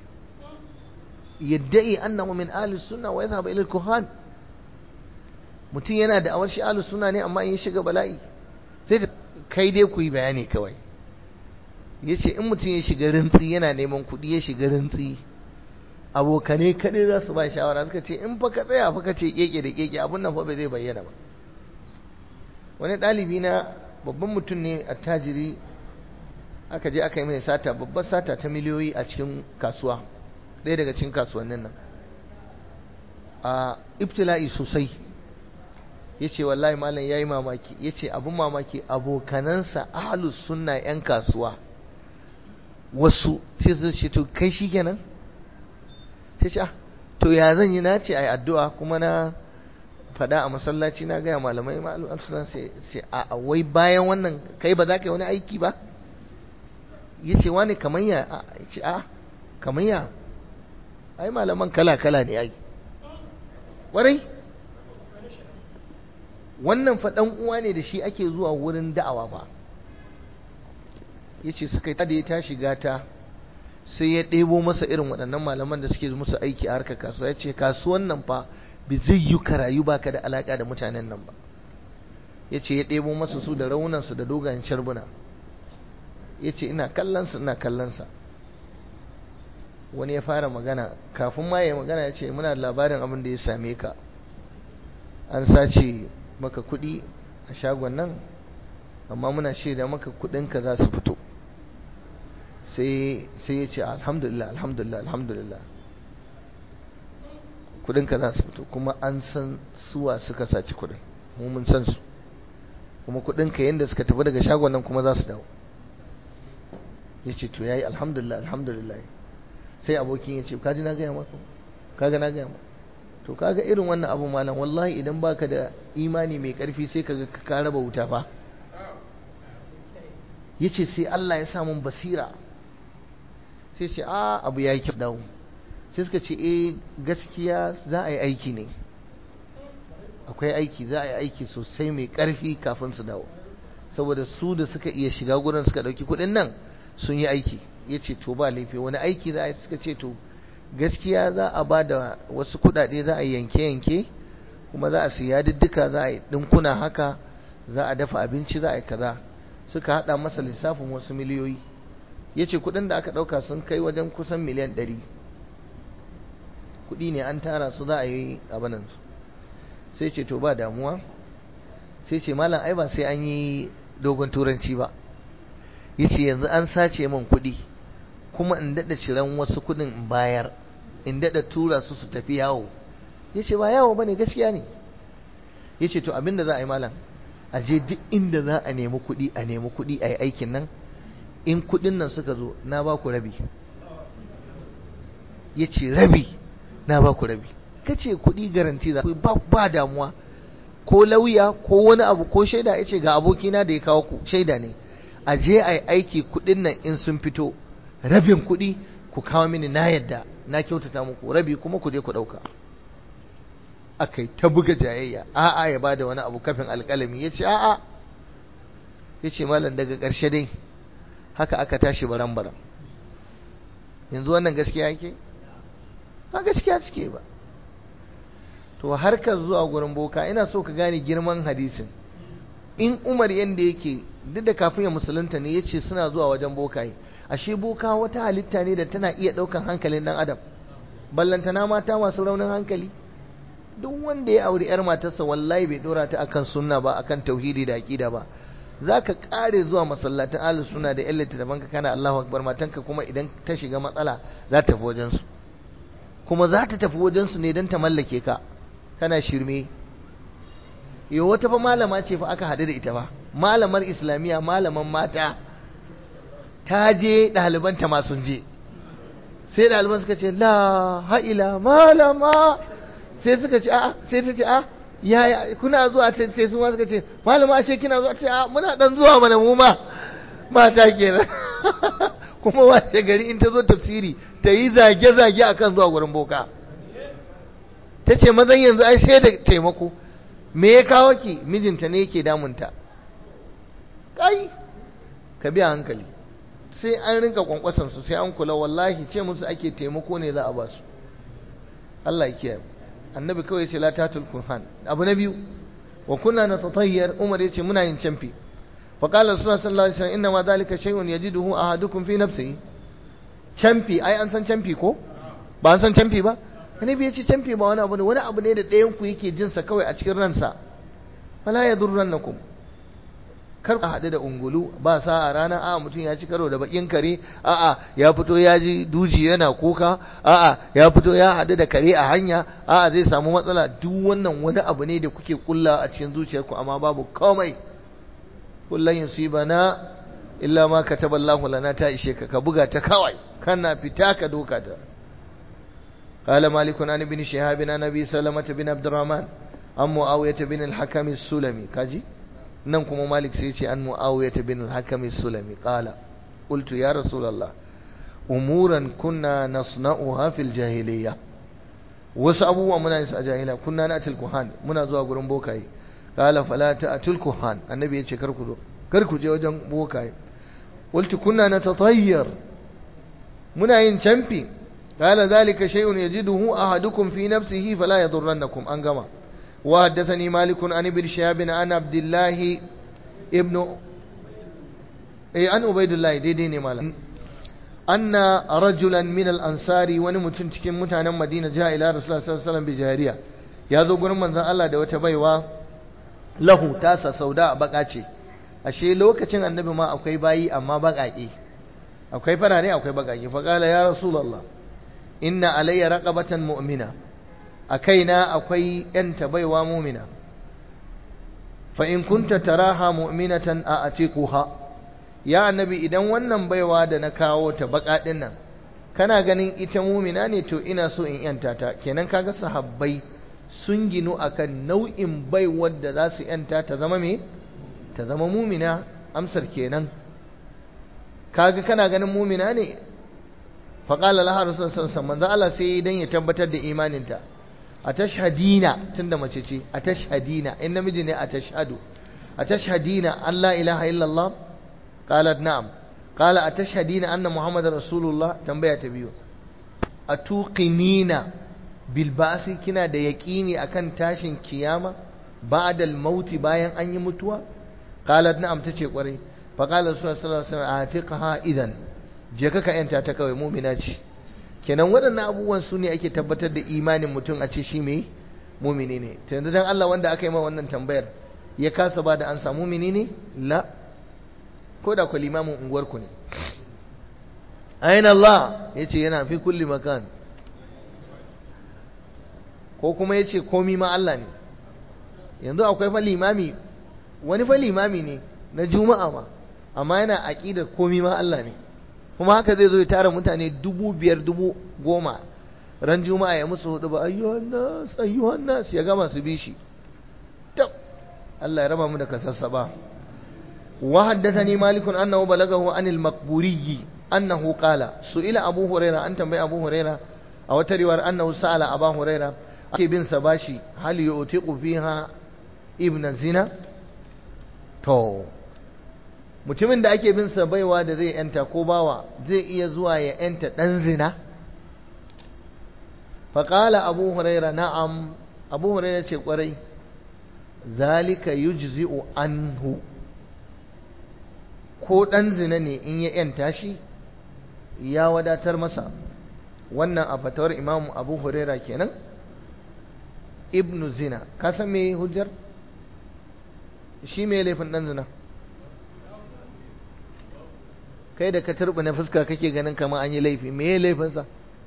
يدعي أنه من أهل السنة ويذهب إلى الكهان mutum yana da awar shi ahlus sunna ne amma in ya shiga bala'i sai da kai dai ku yi bayani kawai yace in mutum ya shiga rintsi yana neman kuɗi ya shiga rintsi abokane kaɗai za su ba shawara suka ce in fa ka tsaya fa ka ce keke da keke abun nan fa bai zai bayyana ba wani ɗalibi na babban mutum ne attajiri aka je aka yi mai sata babbar sata ta miliyoyi a cikin kasuwa ɗaya daga cikin kasuwannin nan a ibtila'i sosai ya ce wallahi malam ya yi mamaki ya ce abin mamaki abokanansa ahalus sunna 'yan kasuwa wasu sai su ce to kai shi kenan sai ce to ya zan yi na ce a yi addu'a kuma na faɗa a masallaci na gaya malamai ma'alum suna sai a wai bayan wannan kai ba za ka yi wani aiki ba ya ce wani kamar ya ya ce a kamar ya ai malaman kala-kala ne ai warai wannan faɗan uwa ne da shi ake zuwa wurin da'awa ba ya ce suka yi da ya tashi gata sai ya ɗebo masa irin waɗannan malaman da suke musu aiki a harkar kasuwa ya ce kasuwan nan fa bi zai yi karayu baka da alaƙa da mutanen nan ba ya ce ya ɗebo masa su da raunansu da dogayen sharbuna ya ce ina kallonsa ina kallonsa wani ya fara magana kafin ma ya magana ya ce muna da labarin abin da ya same ka an sace maka kuɗi a shagon nan amma muna shaida maka kuɗinka za su fito sai ya ce alhamdulillah alhamdulillah alhamdulillah kuɗinka za su fito kuma an san suwa suka saci kuɗin mu mun san su kuma kuɗinka yadda suka tafi daga shagon nan kuma za su dawo ya ce to ya yi alhamdulillah alhamdulillah sai abokin ya ce kaji na gaya maka kaga na gaya maka to kaga irin wannan abu malam wallahi idan baka da imani mai karfi sai kaga ka raba wuta fa yace sai Allah ya samu basira sai ce a abu yayi kyau dawo sai suka ce eh gaskiya za a yi aiki ne akwai aiki za a yi aiki sosai mai karfi kafin su dawo saboda su da suka iya shiga gurin suka dauki kuɗin nan sun yi aiki ya ce to ba laifi wani aiki za a yi suka ce to gaskiya za a ba da wasu kudade za a yanke-yanke kuma za a siya diddika za a yi dinkuna haka za a dafa abinci za a yi kaza suka hada masa lissafin wasu miliyoyi ya ce kudin da aka dauka sun kai wajen kusan miliyan ɗari kudi ne an tara su za a yi abinansu sai ce to ba damuwa sai ce malam ai ba sai an yi dogon turanci ba ya ce yanzu an sace min kudi kuma in daɗa ciran wasu kudin in bayar in daɗa tura su su tafi yawo ya ce ba yawo ba ne gaskiya ne ya ce to abinda za a yi malam a je duk inda za a nemi kuɗi a nemi kuɗi a yi aikin nan in kuɗin nan suka zo na ba ku rabi ya ce rabi na ba ku rabi ka ce kuɗi garanti za ba ba damuwa ko lauya ko wani abu ko shaida ya ce ga abokina da ya kawo ku shaida ne a je a yi aiki kuɗin nan in sun fito rabin kuɗi ku kawo mini na yadda na kyautata muku rabi kuma ku je ku ɗauka akai ta buga jayayya a'a ya bada wani abu kafin alƙalami ya ce a'a ya ce malam daga ƙarshe dai haka aka tashi baran-baran yanzu wannan gaskiya yake ba gaskiya suke ba to harkar zuwa gurin boka ina so ka gane girman hadisin in umar yanda yake duk da kafin ya musulunta ne ya ce suna zuwa wajen bokaye ashe boka wata halitta ne da tana iya ɗaukan hankalin ɗan adam ballantana mata masu raunin hankali duk wanda ya auri yar matarsa wallahi bai dora ta akan sunna ba akan tauhidi da aqida ba zaka kare zuwa masallatan ahlus sunna da illata da banka kana Allahu akbar matanka kuma idan ta shiga matsala za ta tafi wajen su kuma za ta tafi wajen su ne dan ta mallake ka kana shirme yo wata fa malama ce fa aka hadu da ita fa malamar islamiya malaman mata ta je ɗalibanta ma sun je sai ɗaliban suka ce la ha'ila malama sai suka ce a sai ta ce a ya kuna zuwa sai su ma suka ce malama ce kina zuwa ce a muna dan zuwa mana mu ma mata kenan kuma wace gari in ta zo tafsiri ta yi zage-zage akan zuwa gurin boka ta ce mazan yanzu ai sai da taimako me ya kawo ki mijinta ne yake damunta kai ka biya hankali sai an rinka kwankwasan su sai an kula wallahi ce musu ake taimako ne za a ba su Allah ya kiyaye annabi kawai ce la tatul kurhan abu na biyu wa kunna natatayyar umar yace muna yin camfi fa qala rasulullah sallallahu alaihi wasallam inna ma dhalika shay'un yajiduhu ahadukum fi nafsihi camfi ai an san camfi ko ba an san camfi ba annabi yace camfi ba wani abu ne wani abu ne da ɗayan ku yake jin sa kawai a cikin ransa fala yadurrannakum kar ka haɗu da ungulu ba sa a rana a mutum ya ci karo da bakin kare a'a ya fito ya ji duji yana kuka a'a ya fito ya haɗu da kare a hanya a'a zai samu matsala duk wannan wani abu ne da kuke kulla a cikin zuciyarku amma babu komai kullun yusibana illa ma kataballahu lana ta ishe ka ka buga ta kawai kana fita ka doka ta قال مالك عن ابن شهاب عن ابي سلمة بن عبد الرحمن عن معاوية بن الحكم السلمي كاجي nan kuma malik sai ce an mu'awiyah bin al-hakam sulami qala qultu ya rasulullah umuran kunna nasna'uha fil jahiliyya wasu abubuwa muna yin su a jahiliya kunna na atil kuhan muna zuwa gurin bokaye qala fala ta'tul kuhan annabi ya ce kar ku zo kar ku je wajen bokaye qultu kunna natatayyar muna yin camfi qala zalika shay'un yajiduhu ahadukum fi nafsihi fala yadurrannakum an gama وحدثني مالك عن ابن شهاب عن عبد الله ابن اي عن عبيد الله دي دي مالا أن رجلا من الأنصار ونمتن cikin mutanen Madina ja ila Rasulullah sallallahu alaihi wasallam bi jariya ya zo gurin manzon Allah da wata baiwa lahu tasa sauda baka ce ashe lokacin annabi ma akwai bayi amma bakake akwai farare akwai bakake fa qala ya rasulullah inna alayya raqabatan mu'mina a kaina akwai ‘yanta baiwa mumina, fa in kunta taraha mu'minatan a atiquha ya annabi idan wannan baiwa da na kawo ta baƙaɗin nan kana ganin ita mumina ne to ina so in ‘yanta ta kenan kaga sahabbai sun ginu akan nau'in baiwar da za su ‘yanta ta zama me ta zama mumina amsar kenan kaga kana ganin mumina ne faƙala lahar rasul sallallahu alaihi Allah sai dan ya tabbatar da imaninta a tashhadina tunda mace ce a tashhadina in namiji ne a tashhadu a tashhadina an la ilaha illallah qalat na'am qala a tashhadina anna muhammadar rasulullah tambaya ta biyu a tuqinina bil ba'si kina da yaqini akan tashin kiyama ba'da al mauti bayan an yi mutuwa qalat na'am tace kwarai fa qala rasulullah sallallahu alaihi wasallam atiqaha idan je ka ka yanta ta kawai mu'mina ce kenan waɗannan abubuwan su ne ake tabbatar da imanin mutum a ce shi mai mumini ne ta yanzu don Allah wanda aka yi ma wannan tambayar ya kasa ba da an samu mini ne la ko da ku limamin unguwarku ne ayin Allah ya ce yana fi kulli makan ko kuma ya ce komi ma Allah ne yanzu akwai fa limami wani fa limami ne na juma'a ma amma yana aƙidar komi ma Allah ne kuma haka zai zo ya tara mutane dubu biyar dubu goma ran juma'a ya musu hudu ba ayyuhan nas ayyuhan nas ya gama su bi shi tab Allah ya raba mu da kasassa ba wa haddathani malik annahu balagahu anil maqburi annahu qala su'ila abu huraira an tambayi abu huraira a wata riwayar annahu sa'ala abu huraira ake bin sa bashi hal yu'tiqu fiha ibn zina to mutumin da ake bin sa baiwa da zai yanta ko bawa zai iya zuwa ya yanta dan zina faƙala abu huraira na'am abu huraira ce ƙwarai zalika yujzi'u anhu ko ɗan zina ne in ya yanta shi ya wadatar masa wannan a fatawar imamu abu huraira kenan ibnu zina ka san me hujjar shi me laifin ɗan zina kai da ka turba na fuska kake ganin kamar an yi laifi me ya laifinsa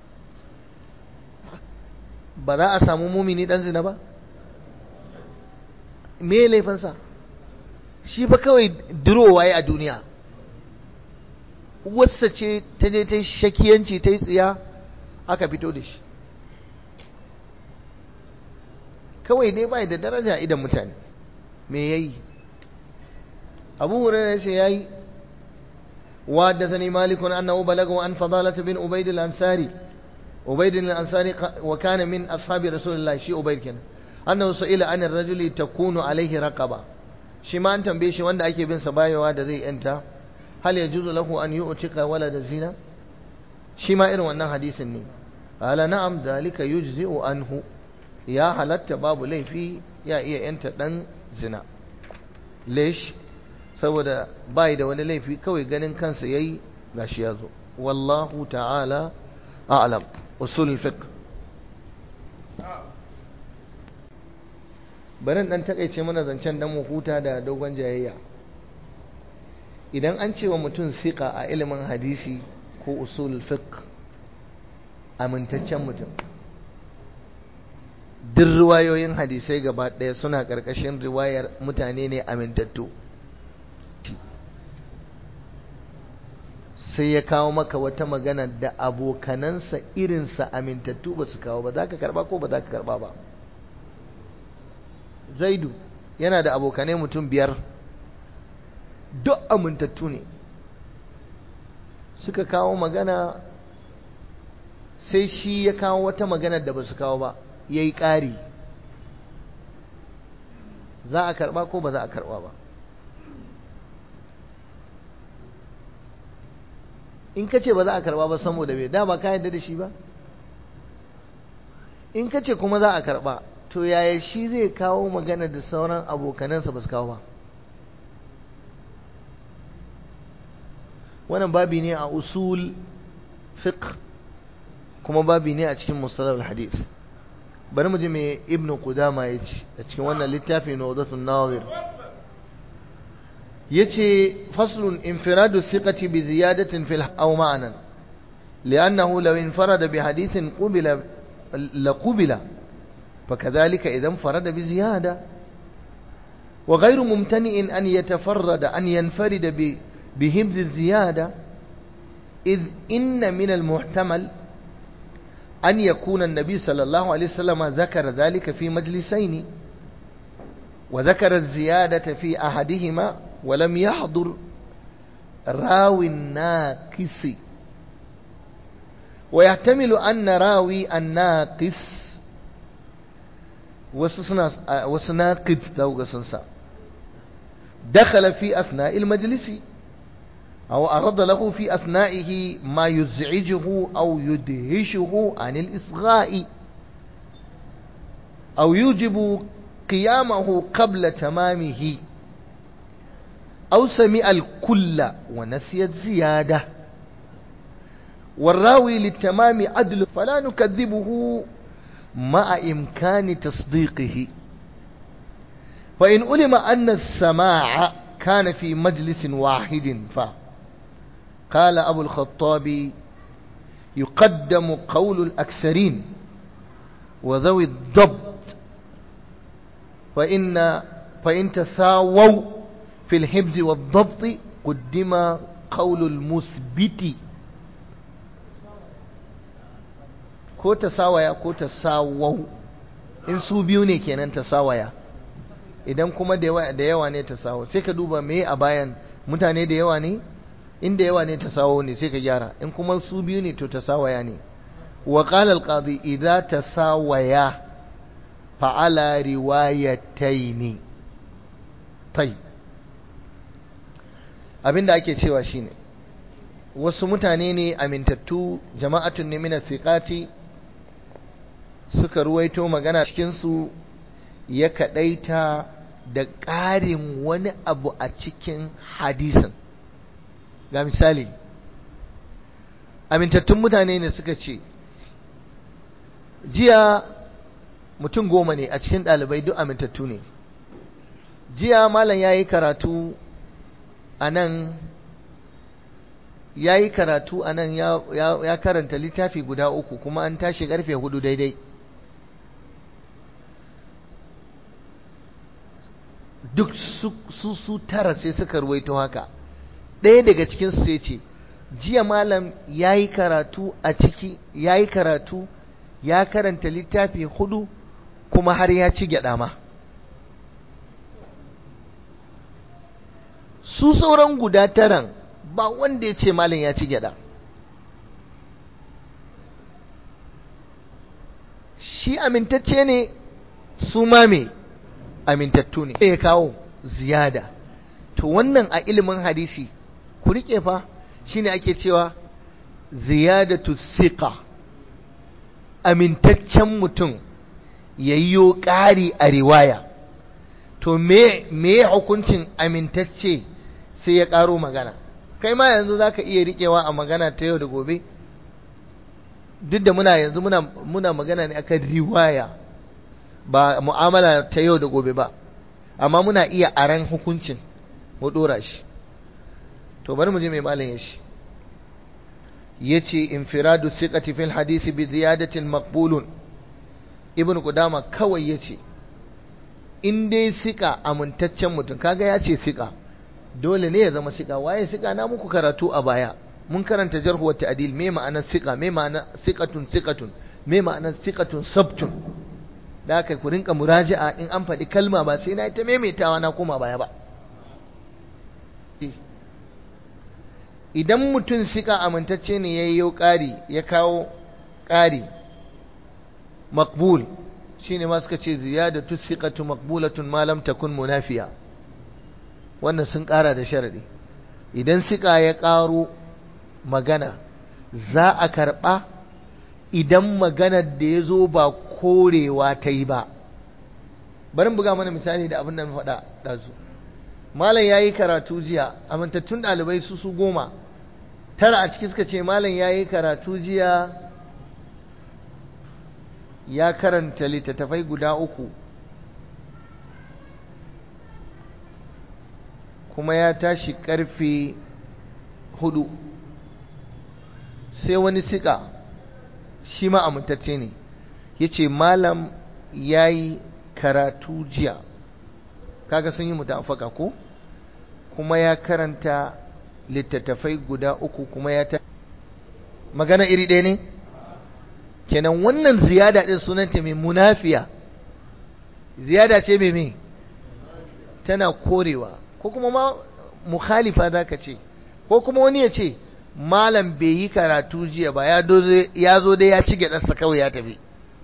ba za a samu mumini dan zina ba me ya laifinsa shi fa kawai durowa ya a duniya wasa ce ta je ta shakiyanci ta yi tsiya aka fito da shi kawai dai bai da daraja idan mutane me yayi abu hurairah ce yayi وحدثني مالك أنه بلغه عن فضالة بن أبيد الأنصاري أبيد الأنصاري وكان من أصحاب رسول الله شي أبيد كان أنه سئل عن الرجل تكون عليه رقبة shi ma an tambaye shi wanda ake bin sa bayowa da zai yanta hal yajuzu lahu an yu'tika walada zina shi ma irin wannan hadisin ne ala na'am zalika yujzi'u anhu ya halatta babu laifi ya iya yanta dan zina lesh saboda bai da wani laifi kawai ganin kansa yayi gashi ya zo wallahu ta'ala a'lam usul fiqh bari dan takaice mana zancen dan mu huta da dogon jayayya idan an ce wa mutum siqa a ilimin hadisi ko usul fiqh amintaccen mutum duk riwayoyin hadisai gaba ɗaya suna ƙarƙashin riwayar mutane ne amintattu sai ya kawo maka wata magana da abokanansa irinsa amintattu ba su kawo ba za ka karba ko ba za ka karba ba zaidu yana da abokanai mutum biyar duk amintattu ne suka kawo magana sai shi ya kawo wata magana da ba su kawo ba ya yi ƙari za a karba ko ba za a karba ba in ka ce ba za a karba ba saboda bai da ba ka yadda da shi ba in ka ce kuma za a karba to yaya shi zai kawo magana da sauran abokanansa ba su kawo ba wannan babi ne a usul fiqh kuma babi ne a cikin musallar hadith bari mu ji me ibn qudama ya ce a cikin wannan littafi na wadatun nawir yace faslun infiradu thiqati bi ziyadatin fil aw ma'nan li'annahu law infarada bi hadithin qubila la qubila فكذلك إذا انفرد بزيادة وغير ممتنئ أن يتفرد أن ينفرد بهبز الزيادة إذ إن من المحتمل أن يكون النبي صلى الله عليه وسلم ذكر ذلك في مجلسين وذكر الزيادة في أحدهما ولم يحضر راوي الناقص ويحتمل أن راوي الناقص وسناقد ذوق سنسا دخل في أثناء المجلس أو أرد له في أثنائه ما يزعجه أو يدهشه عن الإصغاء أو يوجب قيامه قبل تمامه أو سمع الكل ونسي الزيادة والراوي للتمام عدل فلا نكذبه مع إمكان تصديقه فإن علم أن السماع كان في مجلس واحد فقال أبو الخطاب يقدم قول الأكثرين وذوي الضبط فإن فإن تساووا في الحفظ والضبط قدم قول المثبت ko ta sawaya ko ta sawau in su biyu ne kenan ta sawaya idan kuma da yawa ne ta sawo sai ka duba me a bayan mutane da yawa ne in da yawa ne ta sawo ne sai ka gyara in kuma su biyu ne to ta sawaya ne wa qala al-qadi idza tasawaya fa ala riwayataini tai abinda ake cewa shine wasu mutane ne amintattu jama'atun ne min siqati suka ruwaito magana cikinsu ya kaɗaita da ƙarin wani abu a cikin hadisin ga misali amintattun mutane ne suka ce jiya mutum goma ne a cikin ɗalibai duk amintattu ne jiya malam ya yi karatu a nan ya yi karatu a nan ya karanta littafi guda uku kuma an tashi ƙarfe hudu daidai duk su su tara sai suka ruwaito haka ɗaya daga cikin su sai ce jiya malam ya yi karatu a ciki ya yi karatu ya karanta littafi hudu kuma har ya ci gyaɗa ma su sauran guda taran ba wanda ya ce malam ya ci gyaɗa shi amintacce ne su ma me amintattu ne ya kawo ziyada to wannan a ilimin hadisi ku rike fa shine ake cewa ziyadatu siqa amintaccen mutum yayyo ƙari a riwaya to me me hukuncin amintacce sai ya ƙaro magana kai ma yanzu zaka iya riƙewa a magana ta yau da gobe duk da muna yanzu muna muna magana ne akan riwaya ba mu'amala ta yau da gobe ba amma muna iya aran hukuncin mu dora shi to bari mu je mai malam ya shi yace infiradu siqati fil hadisi bi ziyadatin maqbulun ibnu qudama kawai yace in dai sika amintaccen mutum kaga yace sika dole ne ya zama sika waye sika na muku karatu a baya mun karanta jarhu wa ta'dil me ma'anar sika me ma'anar siqatun siqatun me ma'anar siqatun sabtun da haka ku rinka muraji'a in an faɗi kalma ba sai na ta maimaitawa na koma baya ba idan mutum sika amintacce ne ya yi ƙari ya kawo ƙari makbul shi ne masu ce ziyadatu siqatu makbulatun malam takun munafiya wannan sun ƙara da sharaɗi idan sika ya ƙaro magana za a karɓa idan maganar da ya zo ba korewa ta yi ba bari buga mana misali da abin da faɗa ɗazu malam ya yi karatu jiya amintattun ɗalibai su su goma tara a ciki suka ce malam ya yi karatu jiya ya karanta littattafai guda uku kuma ya tashi karfe hudu sai wani sika shi ma amintacce ne ya ce malam ya yi karatu jiya kaga sun yi mutafaka ko kuma ya karanta littattafai guda uku kuma ya ta magana iri ɗaya ne kenan wannan ziyada ɗin sunanta mai munafiya ziyada ce mai mai tana korewa ko kuma ma mukhalifa za ka ce ko kuma wani ya ce malam bai yi karatu jiya ba ya zo dai ya ci gyaɗarsa kawai ya tafi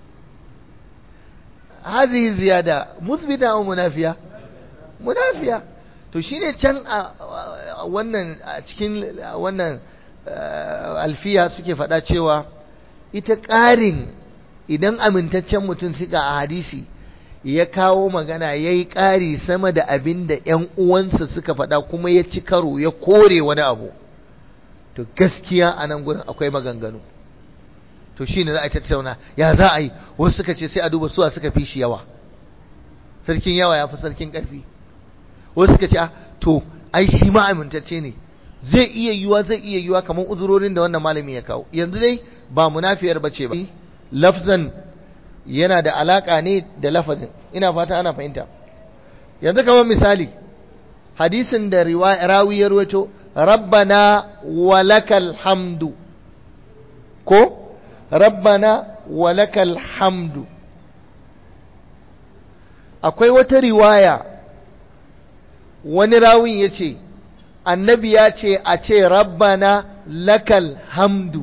hazihi ziyada musbita wa munafiya munafiya to shine can a wannan a cikin wannan alfiya suke faɗa cewa ita ƙarin idan amintaccen mutum suka a hadisi ya kawo magana ya yi ƙari sama da abin da ‘yan uwansa suka faɗa kuma ya ci karo ya kore wani abu to gaskiya a nan gurin akwai maganganu to shi ne za a tattauna ya za a yi wasu suka ce sai a duba suwa suka fi shi yawa sarkin yawa ya fi sarkin ƙarfi wasu suka ce to ai shi ma amintacce ne zai iya yiwa zai iya yiwa kamar uzurorin da wannan malami ya kawo yanzu dai ba munafiyar bace ba lafzan yana da alaka ne da lafazin ina fata ana fahimta yanzu kamar misali hadisin da rawi ya rawaito rabbana walakal hamdu ko rabbana walakal hamdu akwai wata riwaya wani rawin ya ce annabi ya ce a ce rabbana lakal hamdu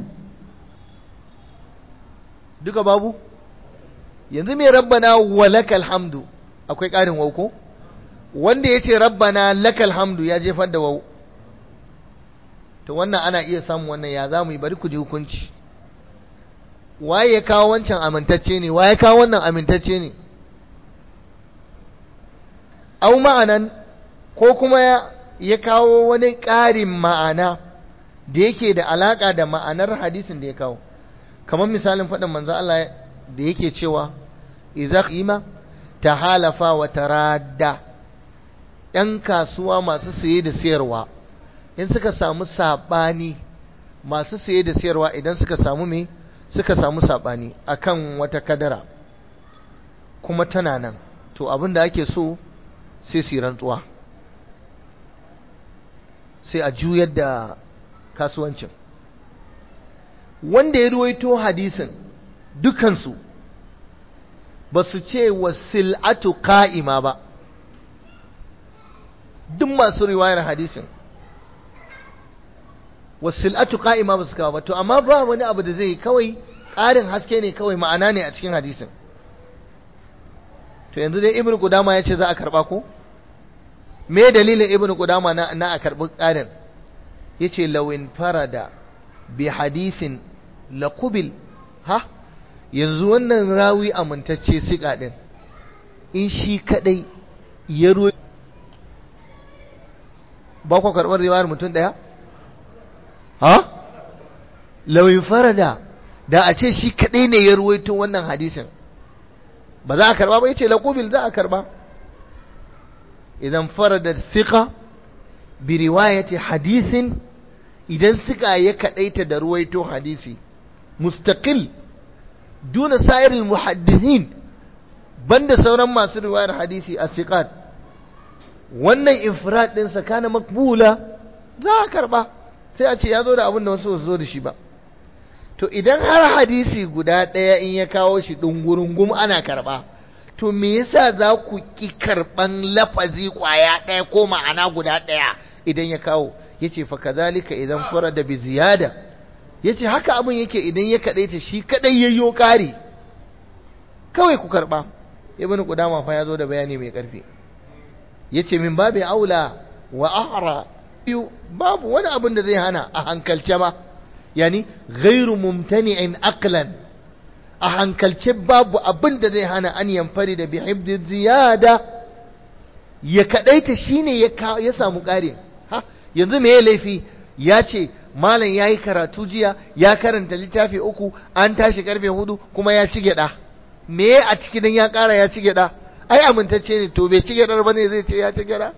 duka babu yanzu mai rabbana walakal hamdu akwai ƙarin wauko wanda ya ce rabbana lakal hamdu ya jefar da wau to wannan ana iya samun wannan ya za mu yi bari ku ji hukunci waye ya kawo wancan amintacce ne waye kawo wannan amintacce ne au ma'anan ko kuma ya kawo wani ƙarin ma'ana da yake da alaƙa da ma'anar hadisin da ya kawo kamar misalin faɗin manzo Allah da yake cewa idza qima tahalafa wa taradda ɗan kasuwa masu saye da sayarwa in suka samu sabani masu saye da sayarwa idan suka samu me suka samu sabani akan wata kadara kuma tana nan to abin da ake so sai su rantsuwa sai a juyar da kasuwancin wanda ya ruwaito hadisin dukansu ba su ce wasil'atu ka'ima ba duk masu riwayar hadisin wasil'atu ka'ima ba su kawo ba to amma ba wani abu da zai kawai ƙarin haske ne kawai ma'ana ne a cikin hadisin to yanzu dai ibn qudama ya ce za a karba ko me dalilin ibn qudama na, na a karbi ƙarin yace lawin farada bi hadisin laqubil ha yanzu wannan rawi amintacce siƙa ɗin in shi kaɗai ya ruwa ba ku karɓar riwayar mutum ɗaya ha lauyin farada da a ce shi kaɗai ne ya ruwaito wannan hadisin ba za a karɓa ba ya ce laƙubil za a karɓa idan farada siƙa bi riwayati hadisin idan siƙa ya kaɗaita da ruwaito hadisi mustaqil duna sa'irin muhaddisin banda sauran masu riwayar hadisi a siqat wannan infirad ɗinsa kana makbula za a karɓa sai a ce ya zo da abin da wasu zo da shi ba to idan har hadisi guda ɗaya in ya kawo shi ɗungurungum ana karɓa to me yasa za ku ƙi karɓan lafazi ƙwaya ɗaya ko ma'ana guda ɗaya idan ya kawo ya ce fa kazalika idan fara da bi ziyada ya ce haka abin yake idan ya kaɗaita shi kaɗai yayyo ƙari kawai ku karɓa ibn qudama fa ya zo da bayani mai ƙarfi ya ce min babu aula wa ahra biyu babu wani abin da zai hana a hankalce ma yani ghairu mumtani'in aqlan a hankalce babu abin da zai hana an yamfari da bi hibdi ziyada ya kadaita shine ya ya samu ƙari ha yanzu me ya laifi ya ce malam ya yi karatu jiya ya karanta littafi uku an tashi karfe hudu kuma ya ci gyada me a ciki dan ya ƙara ya ci gyada ai amintacce ne to bai ci gyadar ba ne zai ce ya ci gyada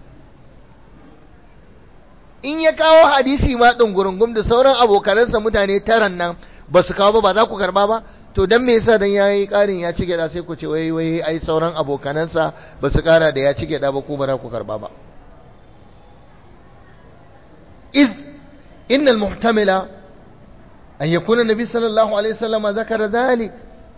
in ya kawo hadisi ma ɗungurungum da sauran abokanansa mutane taran nan ba su kawo ba ba za ku karba ba to dan me yasa dan yayi ƙarin ya ci gyada sai ku ce wai wai ai sauran abokanansa ba su ƙara da ya ci gyada ba ku ba za ku karba ba iz إن المحتمل أن يكون النبي صلى الله عليه وسلم ذكر ذلك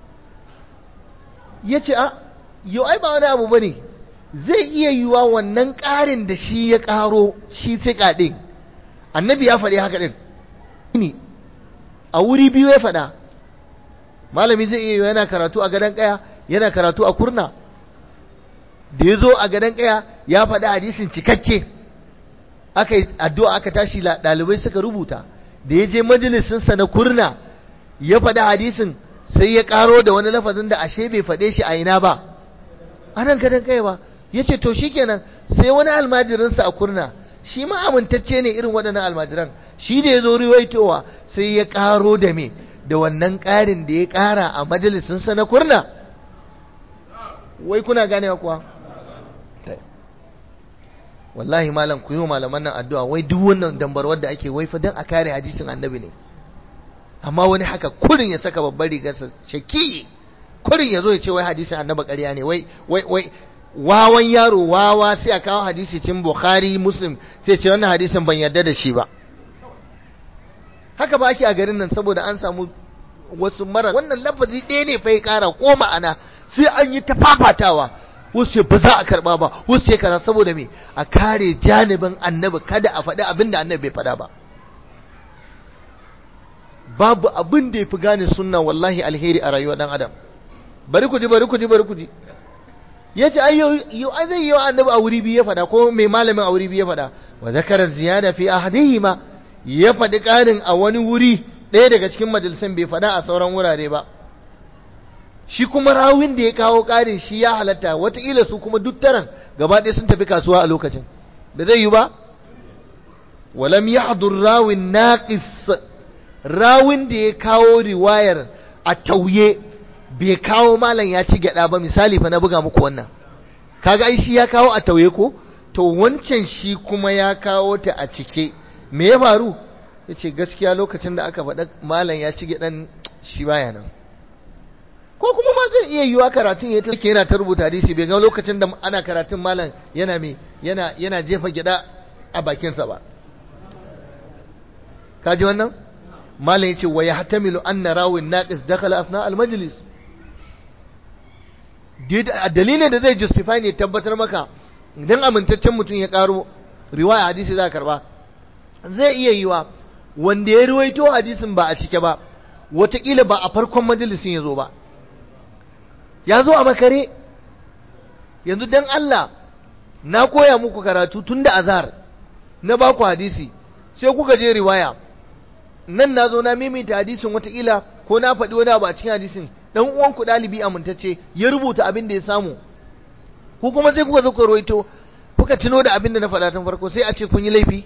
yace a yau ai ba wani abu bane zai iya yiwa wannan ƙarin da shi ya ƙaro shi tsika ɗin annabi ya faɗi haka ɗin ne a wuri biyu ya faɗa malami zai iya yiwa yana karatu a gadon ƙaya yana karatu a kurna da ya zo a gadon ƙaya ya faɗi hadisin cikakke aka yi addu'a aka tashi ɗalibai suka rubuta da ya je majalisinsa na kurna ya faɗi hadisin sai ya ƙaro da wani lafazin da ashe bai faɗe shi a ina ba anan kadan kai ba ya ce to shi kenan sai wani almajirinsa a kurna shi ma amintacce ne irin waɗannan almajiran shi da ya zo riwaitowa sai ya ƙaro da me da wannan ƙarin da ya ƙara a majalisinsa na kurna wai kuna ganewa kuwa wallahi malam ku yi wa malaman nan addu'a wai duk wannan dambarwar da ake wai fa dan a kare hadisin annabi ne amma wani haka kurin ya saka babbar rigarsa shaki kurin ya zo ya ce wai hadisin annabi ƙarya ne wai wai wai wawan yaro wawa sai a kawo hadisi cin bukhari muslim sai ce wannan hadisin ban yarda da shi ba haka ba ake a garin nan saboda an samu wasu mara wannan lafazi ɗaya ne fa ya ƙara ko ma'ana sai an yi ta fafatawa wasu ba za a karba ba wasu ya kaza saboda me a kare janibin annabi kada a faɗi abin da annabi bai faɗa ba babu abin da ya fi gane sunna wallahi alheri a rayuwar ɗan adam bari ku ji bari ku ji bari ku ji ya ce yau ai zai yi wa annabi a wuri biyu ya faɗa ko mai malamin a wuri biyu ya faɗa wa zakara ziyada fi ahadihima ya faɗi ƙarin a wani wuri ɗaya daga cikin majalisan bai faɗa a sauran wurare ba shi kuma rawin da ya kawo ƙarin shi ya halatta wataƙila su kuma duk taron gaba ɗaya sun tafi kasuwa a lokacin da zai yi ba walam ya hadur rawin naƙis rawin da ya kawo riwayar a tauye bai kawo malam ya ci gyaɗa ba misali fa na buga muku wannan kaga ai shi ya kawo a tauye ko to wancan shi kuma ya kawo ta a cike me ya faru ya ce gaskiya lokacin da aka faɗa malam ya ci gyaɗan shi baya nan ko kuma ma zai iya yiwa karatun ya take yana ta rubuta hadisi bai ga lokacin da ana karatun malam yana me yana yana jefa gida a bakinsa ba kaji wannan malam yace wa yahtamilu anna rawin naqis dakhala asna al majlis dalilin da zai justify ne tabbatar maka idan amintaccen mutum ya karo riwaya hadisi za karba zai iya yiwa wanda ya ruwaito hadisin ba a cike ba wataƙila ba a farkon majalisin ya zo ba ya zo a makare yanzu don Allah na koya muku karatu tun da azhar na baku hadisi sai kuka je riwaya nan na zo na maimaita hadisin watakila ko na faɗi wani abu a cikin hadisin dan uwanku ɗalibi amintacce ya rubuta abin da ya samu ko kuma sai kuka zo ku ruwaito kuka tuno da abin da na faɗa tun farko sai a ce kun yi laifi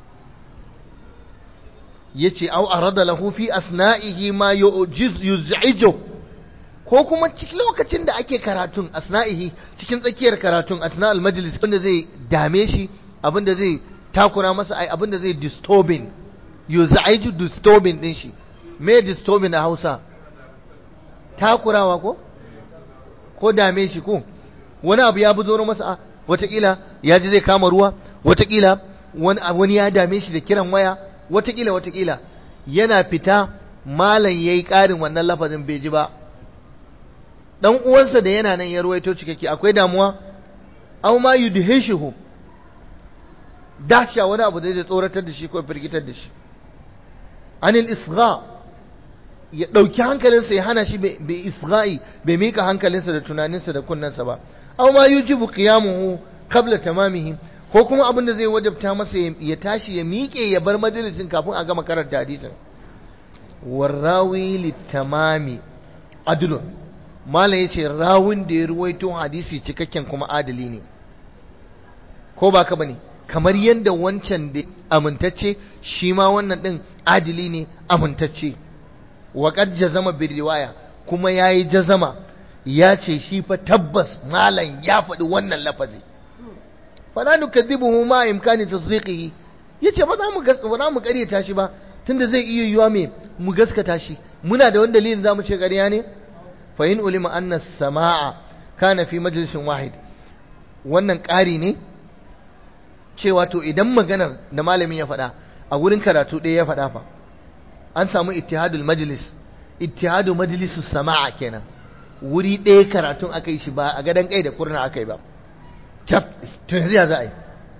yace au arada lahu fi asna'ihi ma yu'jiz yuz'ijo ko kuma cikin lokacin da ake karatun asna'ihi cikin tsakiyar karatun asna al-majlis wanda zai dame shi abinda zai takura masa ai abinda zai disturbing yuz'iju disturbing din shi me disturbing a Hausa takurawa ko ko dame shi ko wani abu ya buzoro masa watakila ya ji zai kama ruwa watakila wani ya dame shi da kiran waya watakila watakila yana fita malam yayi ƙarin wannan lafazin bai ji ba dan uwansa da yana nan ya ruwaito cikakke akwai damuwa aw ma yudhishuhu dasha wani abu da zai tsoratar da shi ko firgitar da shi anil isgha ya dauki hankalinsa ya hana shi bai isgha'i bai mika hankalinsa da tunaninsa da kunnensa ba aw ma yujibu qiyamuhu qabla tamamihi ko kuma abin da zai wajabta masa ya tashi ya miƙe ya bar majalisin kafin a gama karanta hadisin warrawi litamami adlun malam yace rawun da ya ruwaito hadisi cikakken kuma adali ne ko ba ka bane kamar yadda wancan da amintacce shi ma wannan din adili ne amintacce wa qad jazama bi riwaya kuma yayi jazama ya ce shi fa tabbas malam ya faɗi wannan lafazi fala nukadhibuhu ma imkani tasdiqihi yace ba za mu ba za mu ƙaryata shi ba tunda zai iya yiwa me mu gaskata shi muna da wani dalilin zamu ce ƙarya ne fa in ulima anna samaa kana fi majlisin wahid wannan ƙari ne cewa to idan maganar da malamin ya faɗa a wurin karatu ɗaya ya faɗa fa an samu ittihadul majlis ittihadu majlisus samaa kenan wuri ɗaya karatun aka yi shi ba a gadon kai da kurna aka yi ba cap to yanzu ya za a yi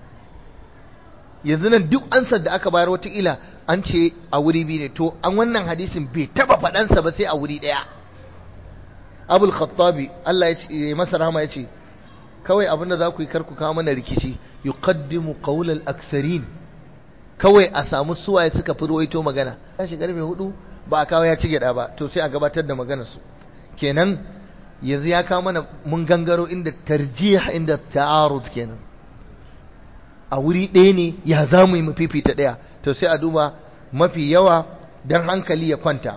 yanzu nan duk ansar da aka bayar wataƙila an ce a wuri biyu ne to an wannan hadisin bai taba faɗansa ba sai a wuri ɗaya abul khattabi Allah ya ce masa rahama ya ce kawai abin da za ku yi karku kawo mana rikici yuqaddimu qawlal aksarin kawai a samu suwaye suka fi ruwaito magana ya shi karfe hudu ba a kawo ya ci gyada ba to sai a gabatar da maganar su kenan yanzu ya kawo mana mun gangaro inda tarjih inda ta'arud kenan a wuri ɗaya ne ya za mu yi mu fifita ɗaya to sai a duba mafi yawa don hankali ya kwanta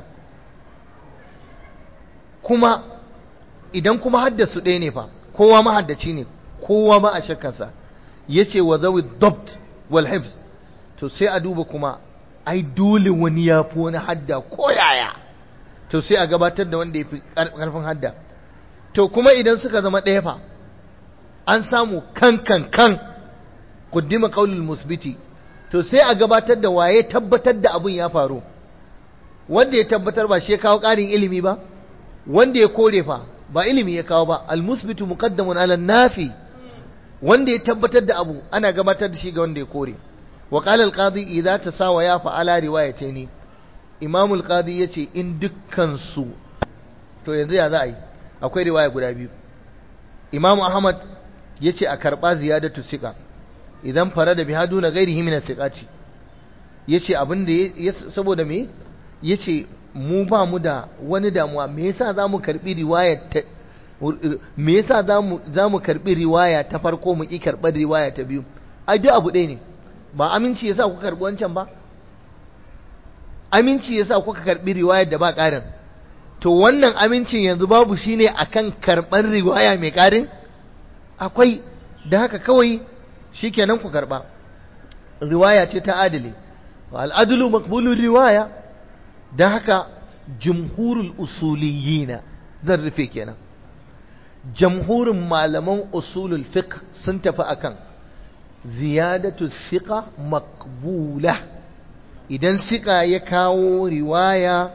kuma idan kuma haddasu ɗaya ne fa kowa mahaddaci ne kowa ma a shakkarsa ya ce wa zawi dobt wal hibs to sai a duba kuma ai dole wani ya fi wani hadda ko yaya to sai a gabatar da wanda ya fi ƙarfin hadda to kuma idan suka zama ɗaya fa an samu kan kan kan kuddima qaulul musbiti to sai a gabatar da waye tabbatar da abin ya faru wanda ya tabbatar ba shi ya kawo ƙarin ilimi ba wanda ya kore fa ba ilimi ya kawo ba al musbitu muqaddamun ala nafi wanda ya tabbatar da abu ana gabatar da shi ga wanda ya kore wa qala al qadi idza tasawa ya fa ala riwayataini imam al qadi yace in dukkan su to yanzu ya za a yi akwai riwaya guda biyu imam ahmad yace a karba ziyadatu sika idan fara da bihadu na gairihi min siqati yace abin da saboda me yace mu ba mu da wani damuwa me yasa zamu karbi riwaya ta me yasa zamu zamu karbi riwaya ta farko mu ki karbar riwaya ta biyu ai duk abu ɗaya ne ba aminci yasa kuka karbi wancan ba aminci yasa kuka karbi riwayar da ba ƙarin to wannan amincin yanzu babu shine akan karban riwaya mai ƙarin akwai da haka kawai shikenan ku karba riwaya ce ta adali al'adulu maqbulur riwaya dan haka jumhurul usuliyina zan rufe kenan jamhurin malaman usulul fiqh sun tafi akan ziyadatu siqa maqbula idan siqa ya kawo riwaya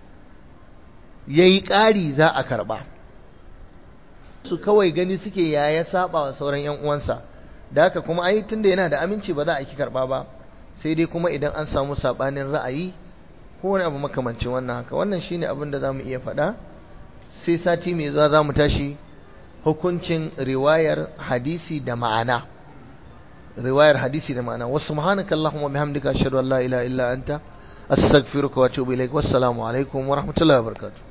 yayi ƙari za a karba su kawai gani suke yaya saba wa sauran yan uwansa da haka kuma ai tunda yana da aminci ba za a ki karba ba sai dai kuma idan an samu sabanin ra'ayi ko wani abu makamancin wannan haka wannan shine abin da zamu iya faɗa sai sati mai zuwa zamu tashi hukuncin riwayar hadisi da ma'ana riwayar hadisi da ma'ana wa subhanaka allahumma bihamdika ashhadu an la ilaha illa anta astaghfiruka wa atubu ilaik wassalamu alaikum wa rahmatullahi wa barakatuh